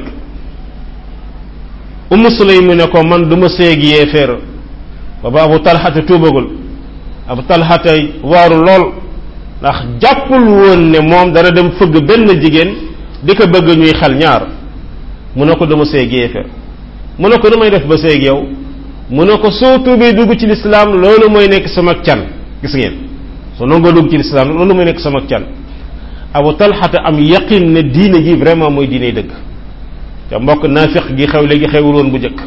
umu sulaym ne ko man du ma séegi yéeféer booba abu talxata tuubagul abu talxata waaru lool ndax jàppul woon ne moom dana dem fëgg benn jigéen di ko bëgg ñuy xel ñaar mu ne ko dama séeg yéeféer mu ne ko nu may def ba séeg yow mu ne ko soo tuubee dugg ci lislaam loolu mooy nekk sama can gis ngeen soo nangoo dugg ci lislaam loolu mooy nekk sama can abu talxata am yaqin ne diine gi vraiment mooy diine dëgg te mbokk naafiq gi xew léegi xewul woon bu njëkk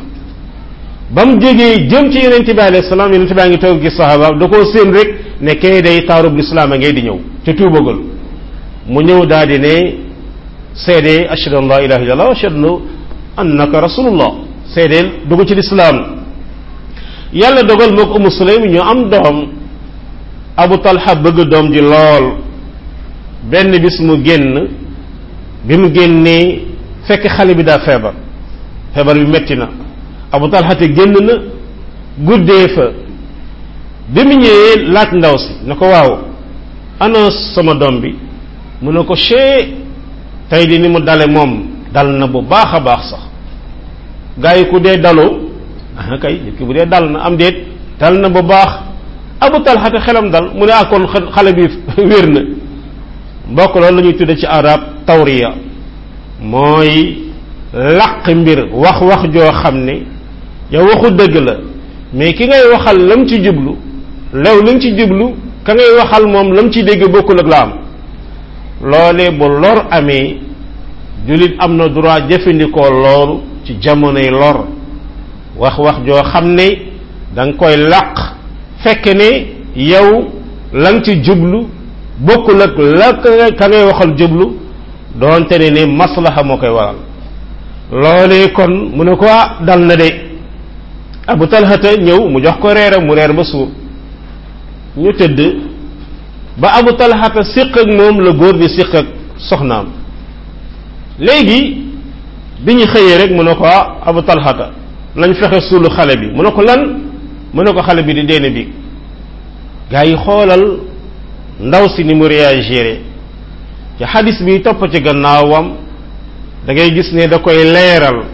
ba mu jógee jëm ci yonente bi alayhi salaam yonente baa ngi toog gis saxaaba da koo séen rek ne kay day taarub lislaam a ngay di ñëw te tuubagul mu ñëw daal di ne seede ashhadu an la ilaha illallah wa ashhadu annaka rasulullah seedeel dugg ci lislaam yàlla dogal moo ko umu sulaym ñu am doom abu talha bëgg doom ji lool benn bis mu génn bi mu génnee fekk xale bi daa feebar feebar bi metti na abu talha te génn na guddee fa bi mu ñëwee laaj ndaw si ne ko waaw ana sama doom bi mu ne ko chee tey di ni mu dale moom dal na bu baax a baax sax gaa yi ku dee dalu ah kay nit ki bu dee dal na am déet dal na bu baax abu talha te xelam dal mu ne ah kon xale bi wér na mbokk loolu la ñuy tudde ci arab tawriya mooy laq mbir wax wax joo xam ne yow waxu dëgg la mais ki ngay waxal lam ci jublu lew li nga ci jublu ka ngay waxal moom lam ci dégg bokkul ak la am loolee bu lor amee jullit am na droit jëfandikoo loolu ci jamonoy lor wax wax joo xam ne da nga koy laq fekk ne yow la nga ci jublu bokkul ak la ka ngay waxal jublu doonte ne ne maslaha moo koy waral loolee kon mu ne ko ah dal na de abu talhata ñëw mu jox ko reere mu reer ba suur ñu tëdd ba abu talhata siq ak moom la góor di siq ak soxnaam léegi bi ñu xëyee rek mu ne ko ah abu talhata lañ fexe suulu xale bi mu ne ko lan mu ne ko xale bi di deene bi gaa yi xoolal ndaw si ni mu réagiré ci xadis bi topp ci gannaawam da ngay gis ne da koy leeral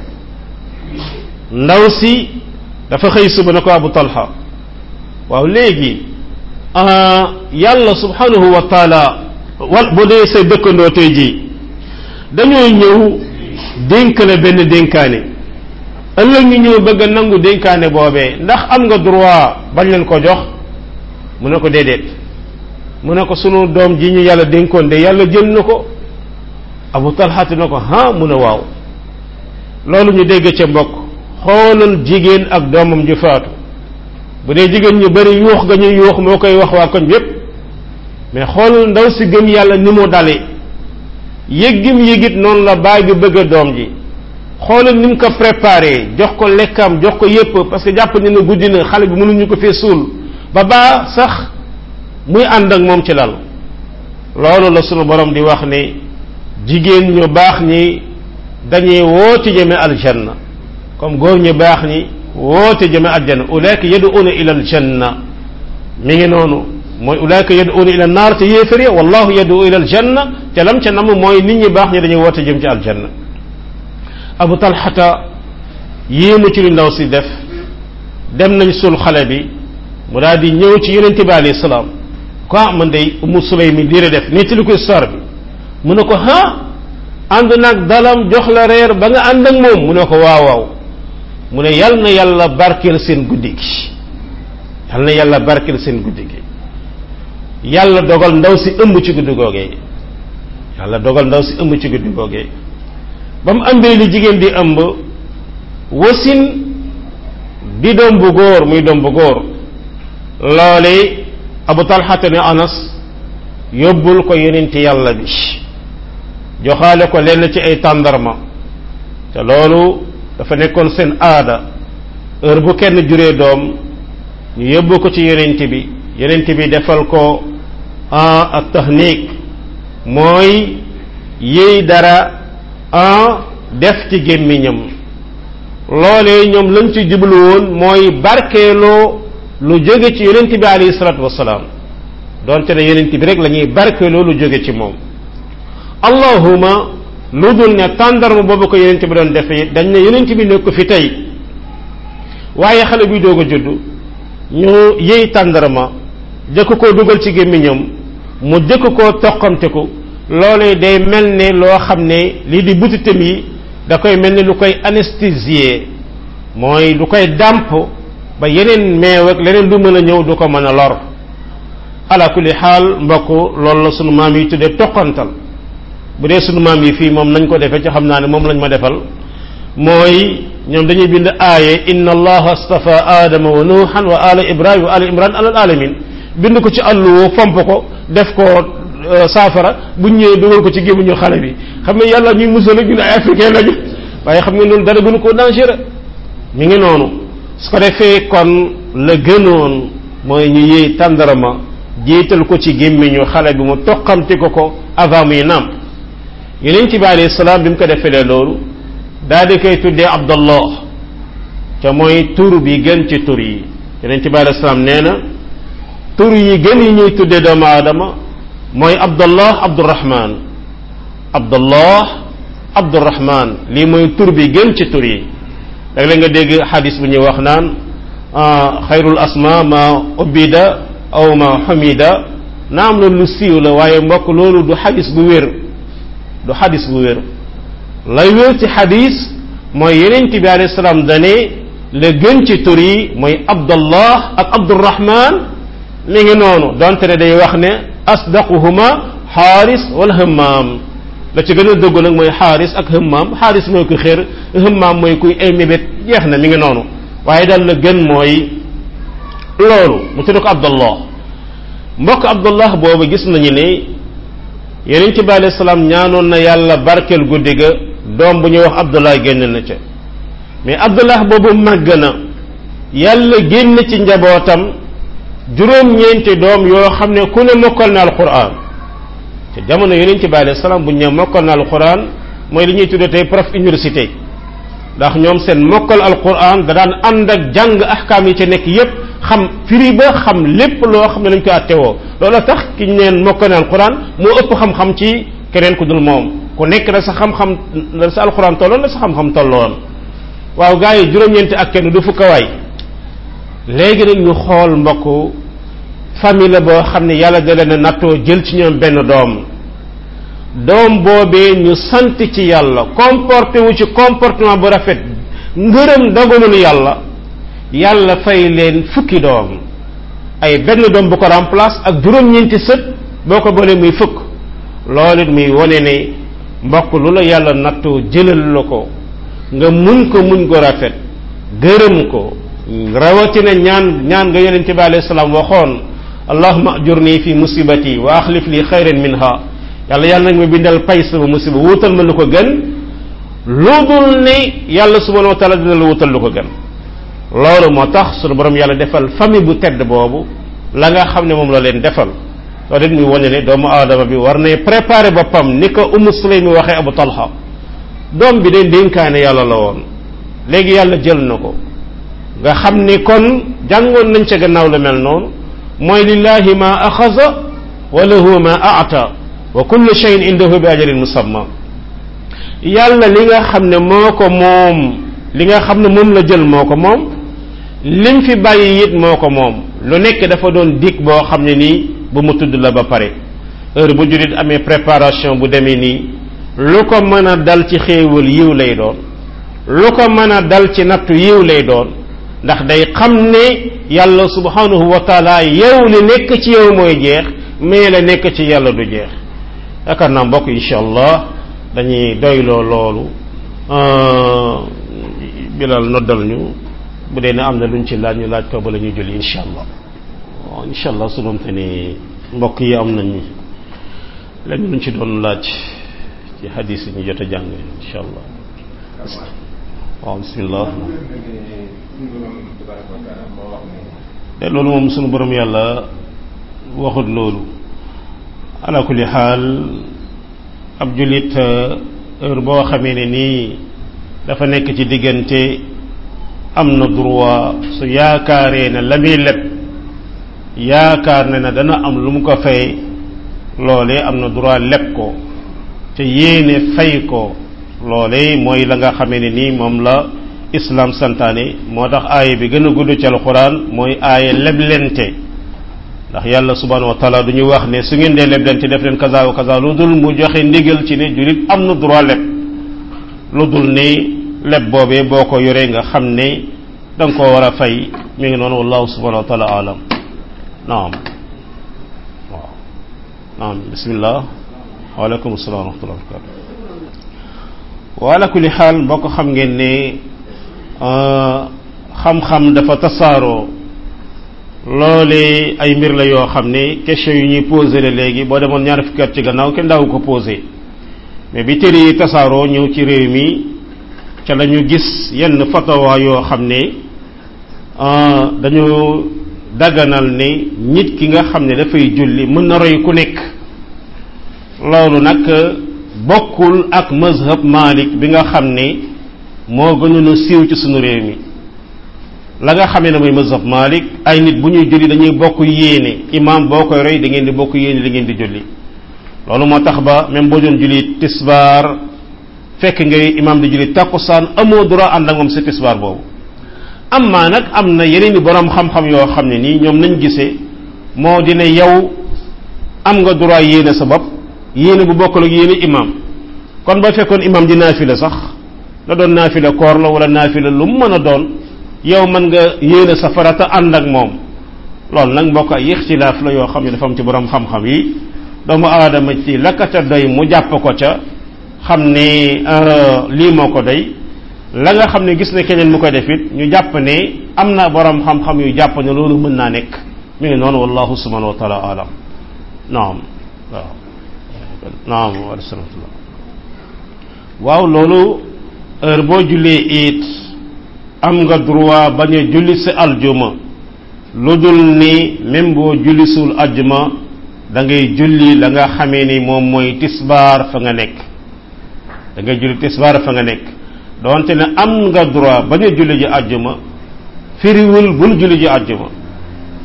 ndaw si dafa xëy suba na ko abu talha waaw léegi yàlla subhanahu wa taala wal bu dee say dëkkandoo tey jii dañoo ñëw dénk la benn dénkaane ëllëg ñu ñëw bëgg a nangu dénkaane boobee ndax am nga droit bañ leen ko jox mu ne ko déedéet mu ne ko sunu doom ji ñu yàlla dénkoon de yàlla jël na ko abu talxati na ko ha mu ne waaw loolu ñu dégg ca mbokk xoolal jigéen ak doomam ju faatu bu dee jigéen ñu bari yuux ga ñuy yuux moo koy wax waa koñ yépp mais xoolal ndaw si gëm yàlla ni mu dale yëggim yëgit noonu la baay bi bëgg a doom ji xoolal ni mu ko préparé jox ko lekkam jox ko yépp parce que jàpp ne na guddi na xale bi mënuñu ko fee suul ba baa sax muy ànd ak moom ci lal loolu la sunu borom di wax ne jigéen ñu baax ñi dañuy woote jëme aljanna comme góor ñu baax ñi woote jëme aljanna ulaika yad'una ila aljanna mi ngi noonu mooy ulaika yad'una ila naar te yéefar ya wallahu yad'u ila aljanna te lam ca nam mooy nit ñi baax ñi dañuy woote jëm ci aljanna abu talxata yéemu ci li ndaw si def dem nañ sul xale bi mu daal di ñëw ci yonente bi alayhi salaam quoi man day umu sulay mi diire def nettali ko histoire bi mu ne ko ha ànd nag dalam jox la reer ba nga ànd ak moom mu ne ko waaw waaw mu ne yal na yàlla barkeel seen guddi gi yal na yàlla barkeel seen guddi gi yàlla dogal ndaw si ëmb ci guddi googee yàlla dogal ndaw si ëmb ci guddi googee ba mu ëmbee li jigéen di ëmb wasin di doom bu góor muy doom bu góor loole abu talxata ne anas yóbbul ko yonenti yàlla bi joxaale ko lenn ci ay tàndarma te loolu dafa nekkoon seen aada heure bu kenn juree doom ñu yóbbu ko ci yonent bi yonent bi defal ko en ak tahnik mooy yéy dara en def ci gémmiñam loolee ñoom lañ ci jublu woon mooy barkeeloo lu jóge ci yonent bi alayhi salatu wasalaam donte ne yonent bi rek la ñuy barkeeloo lu jóge ci moom allahuma lu dul ne tàndarma boobu ko yonent bi doon defee dañ ne yonent bi nekk fi tey waaye xale bi doog a judd ñu yëy tàndarma jëkk koo dugal ci gémmiñam mu jëkk koo toqamte ko loolee day mel ne loo xam ne lii di butitam yi da koy mel ne lu koy anesthésier mooy lu koy dàmp ba yeneen meew ak leneen lu mën a ñëw du ko mën a lor ala kulli xaal mbokk loolu la sunu maam yi tuddee toqantal bu dee sunu maam yi fii moom nañ ko defee ci xam naa ne moom lañ ma defal mooy ñoom dañuy bind aaye inna allaha astafa aadama wa nuuhan wa ala ibrahim wa ala imran alal alamin bind ko ci àlluwo fomp ko def ko saafara bu ñëwee dugal ko ci gémmiñu xale bi xam ne yàlla ñuy musal ak ñu ne ay africain lañu waaye xam nga loolu dara gënu ko dangereux mi ngi noonu su ko defee kon la gënoon mooy ñu yëy tàndarama jiital ko ci gémmiñu xale bi mu toqamti ko ko avant muy naam yeneen ci bi alayhi salaam bi mu ko defee loolu daal di koy tuddee abdallah ca mooy tur bi gën ci tur yi yeneen ci bi alayhi salaam nee na tur yi gën yi ñuy tuddee doomu aadama mooy abdallah abdurahman abdallah abdurahman lii mooy tur bi gën ci tur yi dag la nga dégg xadis bu ñuy wax naan xayrul asma ma ubida aw ma xumida naam loolu lu siiw la waaye mbokk loolu du xadis bu wér du xadis bu wér lay wér ci xadis mooy yeneen bi alayhi salaam dane la gën ci tur yi mooy abdallah ak abdurahman mi ngi noonu donte ne day wax ne asdaquhuma xaaris wala hëmmaam la ci gën a dëgg nag mooy xaaris ak hëmmaam xaaris mooy ku xér hëmmaam mooy kuy ay mébét jeex na mi ngi noonu waaye daal la gën mooy loolu mu tudd ko abdallah mbokk abdallah boobu gis nañu ne yeneen ci bi alayhi salaam ñaanoon na yàlla barkeel guddi ga doom bu ñuy wax abdullah génn na ca mais abdullah boobu màgg na yàlla génn ci njabootam juróom-ñeenti doom yoo xam ne ku ne mokkal na alquran te jamono yeneen ci bi alayhi salaam bu ñu ne mokkal na alquran mooy li ñuy tuddee tey prof université ndax ñoom seen mokkal alquran da daan ànd ak jàng ahkaam yi ci nekk yépp xam firi ba xam lépp loo xam ne lañ ko attewoo loolu tax ki ñu neen mokk na alquran moo ëpp xam-xam ci keneen ku dul moom ku nekk la sa xam-xam la sa alquran tolloon la sa xam-xam tolloon waaw gaa yi juróom-ñeenti ak kenn du fukka waay léegi nag ñu xool mbokk famille la boo xam ne yàlla da leen a nattoo jël ci ñoom benn doom doom boobee ñu sant ci yàlla comporté wu ci comportement bu rafet ngërëm dogalul yàlla yàlla fay leen fukki doom ay benn doom bu ko remplace ak juróom-ñeenti sët boo ko boolee muy fukk loolu it muy wone ne mbokk lu la yàlla nattoo jëlal la ko nga muñ ko muñ ko rafet gërëm ko rawatina ñaan ñaan nga yonente bi alayhi salaam waxoon allahuma ajurni fi musibati wa axlif li xayran minha yàlla yàlla nag ma bindal pay sama musiba wuutal ma lu ko gën lu dul ne yàlla subhanahu wa taala dina la wutal lu ko gën loolu moo tax sunu borom yàlla defal famille bu tedd boobu la nga xam ne moom la leen defal loolu it muy wane ne doomu aadama bi war nay préparer boppam ni ko umu sulaym mi waxee abu talha doom bi de dénkaane yàlla la woon léegi yàlla jël na ko nga xam ni kon jàngoon nañ ca gannaaw lu mel noonu mooy lillahi ma axaza wa lahu ma aata wa kullu shay'in indahu bi ajalin musamma yàlla li nga xam ne moo ko moom li nga xam ne moom la jël moo ko moom lim fi bàyyi it moo ko moom lu nekk dafa doon dig boo xam ne nii bu mu tudd la ba pare heure bu jullit amee préparation bu demee nii lu ko mën a dal ci xéewal yiw lay doon lu ko mën a dal ci nattu yiw lay doon ndax day xam ne yàlla subhanahu wa taala yow li nekk ci yow mooy jeex mais la nekk ci yàlla du jeex yaakaar naa mbokk incha allah dañuy doyloo loolu bilal noddal ñu bu dee ne am na luñ ci laaj ñu laaj ko ba la ñuy julli incha allah waaw incha allah su doon te ni mbokk yi am nañ lenn luñ ci doon laaj ci hadis yi ñu jot a jàng incha allah waaw bismillah te loolu moom sunu borom yàlla waxut loolu ala kulli xaal ab jullit heure boo xamee ne nii dafa nekk ci diggante am na droit su yaakaaree ne la muy leb yaakaar ne na dana am lu mu ko fay loolee am na droit leb ko te yéene fay ko loolee mooy la nga xamee ne nii moom la islam santaane moo tax aaya bi gën a gudd ci alxuraan mooy aaya leblente ndax yàlla subhanahu wa taala du ñu wax ne su ngeen dee leblente def leen kaza wa kaza lu dul mu joxe ndigal ci ne jullit am na droit leb lu dul ne leb boobee boo ko yoree nga xam ne da nga koo war a fay mi ngi noonu wallahu subhanahu wa taala alam naam waaw naam bismillah waaleykum salaam wa rahmatullah wa barakatu wa ala kulli xaal mbokk xam ngeen ne xam-xam dafa tasaaroo loole ay mbir la yoo xam ne question yu ñuy posé la léegi boo demoon ñaar fukki at ci gannaaw kenn daawu ko posé mais bi téere yi tasaaroo ñëw ci réew mi ca la ñu gis yenn fatawa yoo xam ne dañu daganal ne nit ki nga xam ne dafay julli mën na roy ku nekk loolu nag bokkul ak mazhab Malik bi nga xam ne moo gënoon a siiw ci sunu réew mi la nga xamee ne mooy mazhab Malik ay nit bu ñuy julli dañuy bokk yéene imam boo koy roy da ngeen di bokk yéene li ngeen di julli loolu moo tax ba même boo doon julli tisbaar fekk ngay imam di julli takkusaan amoo droit ànd ak moom si tisbaar boobu amma nag am na yeneen i borom xam-xam yoo xam ne nii ñoom nañ gisee moo dina yow am nga droit yéene sa bopp yéene bu bokkul ak yéene imam kon ba fekkoon imam di naafila sax la doon naafila koor la wala naafila lu mu mën a doon yow mën nga yéene sa farata ànd ak moom loolu nag mbokk ay ixtilaaf la yoo xam ne dafa am ci borom xam-xam yi doomu aadama ci lakkata doy mu jàpp ko ca xam ne lii moo ko doy la nga xam ne gis ne keneen mu koy def it ñu jàpp ne am na borom xam-xam yu jàpp ne loolu mën naa nekk mi ngi noonu wallahu subhanahu wa taala alam naam waaw naam wa rahmatullah waaw loolu heure boo jullee it am nga droit bañ a julli si aljuma lu dul ni même boo julli suul aljuma da ngay julli la nga xamee ni moom mooy tisbaar fa nga nekk da ngay julli tisbaar fa nga nekk donte ne am nga droit bañ a julli ji aljuma firiwul bul julli ji aljuma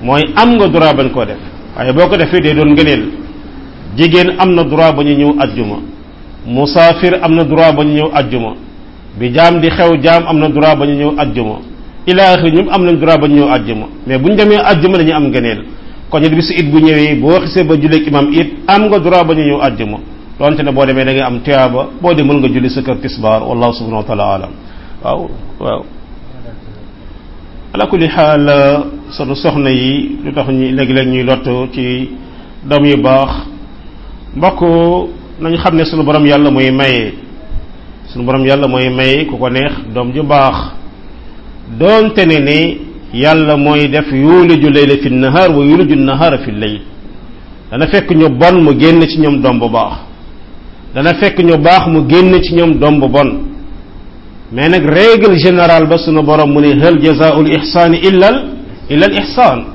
mooy am nga droit bañ koo def waaye boo ko defee day doon ngëneel jigéen am na droit ba ñu ñëw ajjuma musaafir am na droit ba ñu ñëw ajjuma bi jaam di xew jaam am na droit ba ñu ñëw ajjuma ila axiri ñoom am nañ droit ba ñu ñëw ajjuma mais bu ñu demee ajjuma dañuy am ngëneel kon it bisu it bu ñëwee boo xisee ba julleeg imam it am nga droit ba ñu ñëw ajjuma donte ne boo demee da ngay am tuyaaba boo demul nga julli sa kër tisbaar wallahu subhanahu wa taala alam waaw waaw ala kulli xaal sunu soxna yi lu tax ñu léegi-léeg ñuy lott ci doom yu baax mbokk nañu xam ne sunu borom yàlla mooy maye sunu borom yàlla mooy maye ku ko neex doom ju baax doonte ne ne yàlla mooy def yuliju layla fi nahar wa yuliju nahara fi layl dana fekk ñu bon mu génn ci ñoom doom bu baax dana fekk ñu baax mu génn ci ñoom doom bu bon mais nag règle générale ba sunu borom mu ne hal jazaul ihsaani illal illal ihsaan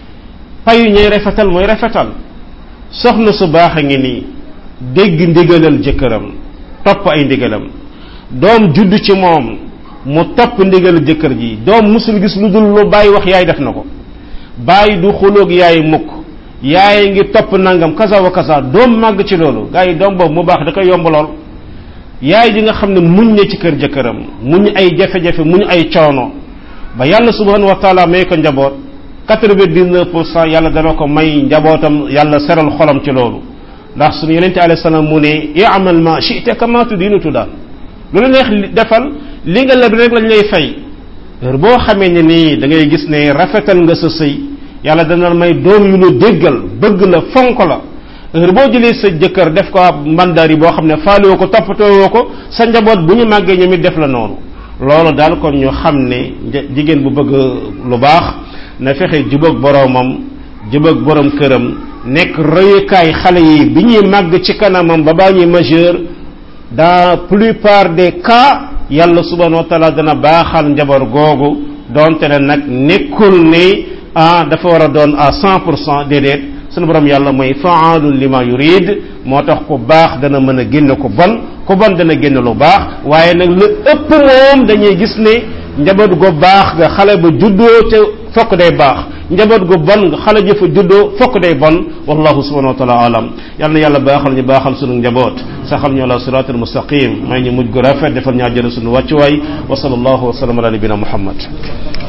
payu ñuy rafetal mooy rafetal soxna su baax a ngi nii dégg ndigalal jëkkëram topp ay ndigalam doom judd ci moom mu topp ndigalal jëkkër ji doom musul gis lu dul lu bàyyi wax yaay def na ko bàyyi du xuloog yaay mukk yaay ngi topp nangam kaza wa kaza doom màgg ci loolu gars yi doom boobu mu baax da koy yomb lool yaay ji nga xam ne muñ na ci kër jëkkëram muñ ay jafe-jafe muñ ay coono ba yàlla subhanahu wa taala may ko njaboot quatre-vingt-dix-neuf pour cent yàlla dana ko may njabootam yàlla seral xolam ci loolu ndax suñu yonente alayhi salaam mu ne i'mal ma shi'ta kama tudinu tudaan lu la neex defal li nga leb rek lañ lay fay heure boo xamee ne nii da ngay gis ne rafetal nga sa sëy yàlla dana may doom yu lu déggal bëgg la fonk la heure boo jëlee sa jëkkër def ko ab mandar yi boo xam ne faalewoo ko toppatoowoo ko sa njaboot bu ñu màggee ñoom it def la noonu loolu daal kon ñu xam ne jigéen bu bëgg lu baax na fexe jubóog boroomam jubóog borom këram nekk royukaay xale yi bi ñuy màgg ci kanamam ba baa ñuy majeur dans plupart des cas yàlla subhanahu wa taala dana baaxal njaboot googu donte ne nag nekkul ne ah dafa war a doon à cent pour cent déedéet sunu borom yàlla mooy faalun lima yurid moo tax ku baax dana mën a génne ku bon ku bon dana génne lu baax waaye nag lu ëpp moom dañuy gis ne njaboot gu baax nga xale ba juddoo ca fokk day baax njaboot gu bon nga xale jëfa juddoo fokk day bon wallahu subhanahu wa taala alam yal na yàlla baaxal ñu baaxal sunu njaboot saxal ñu ala siratul mustaqim may ñu mujj gu rafet defal ñu àjjana sunu wàccuwaay wa sallallahu wa sallam ala nabina muhammad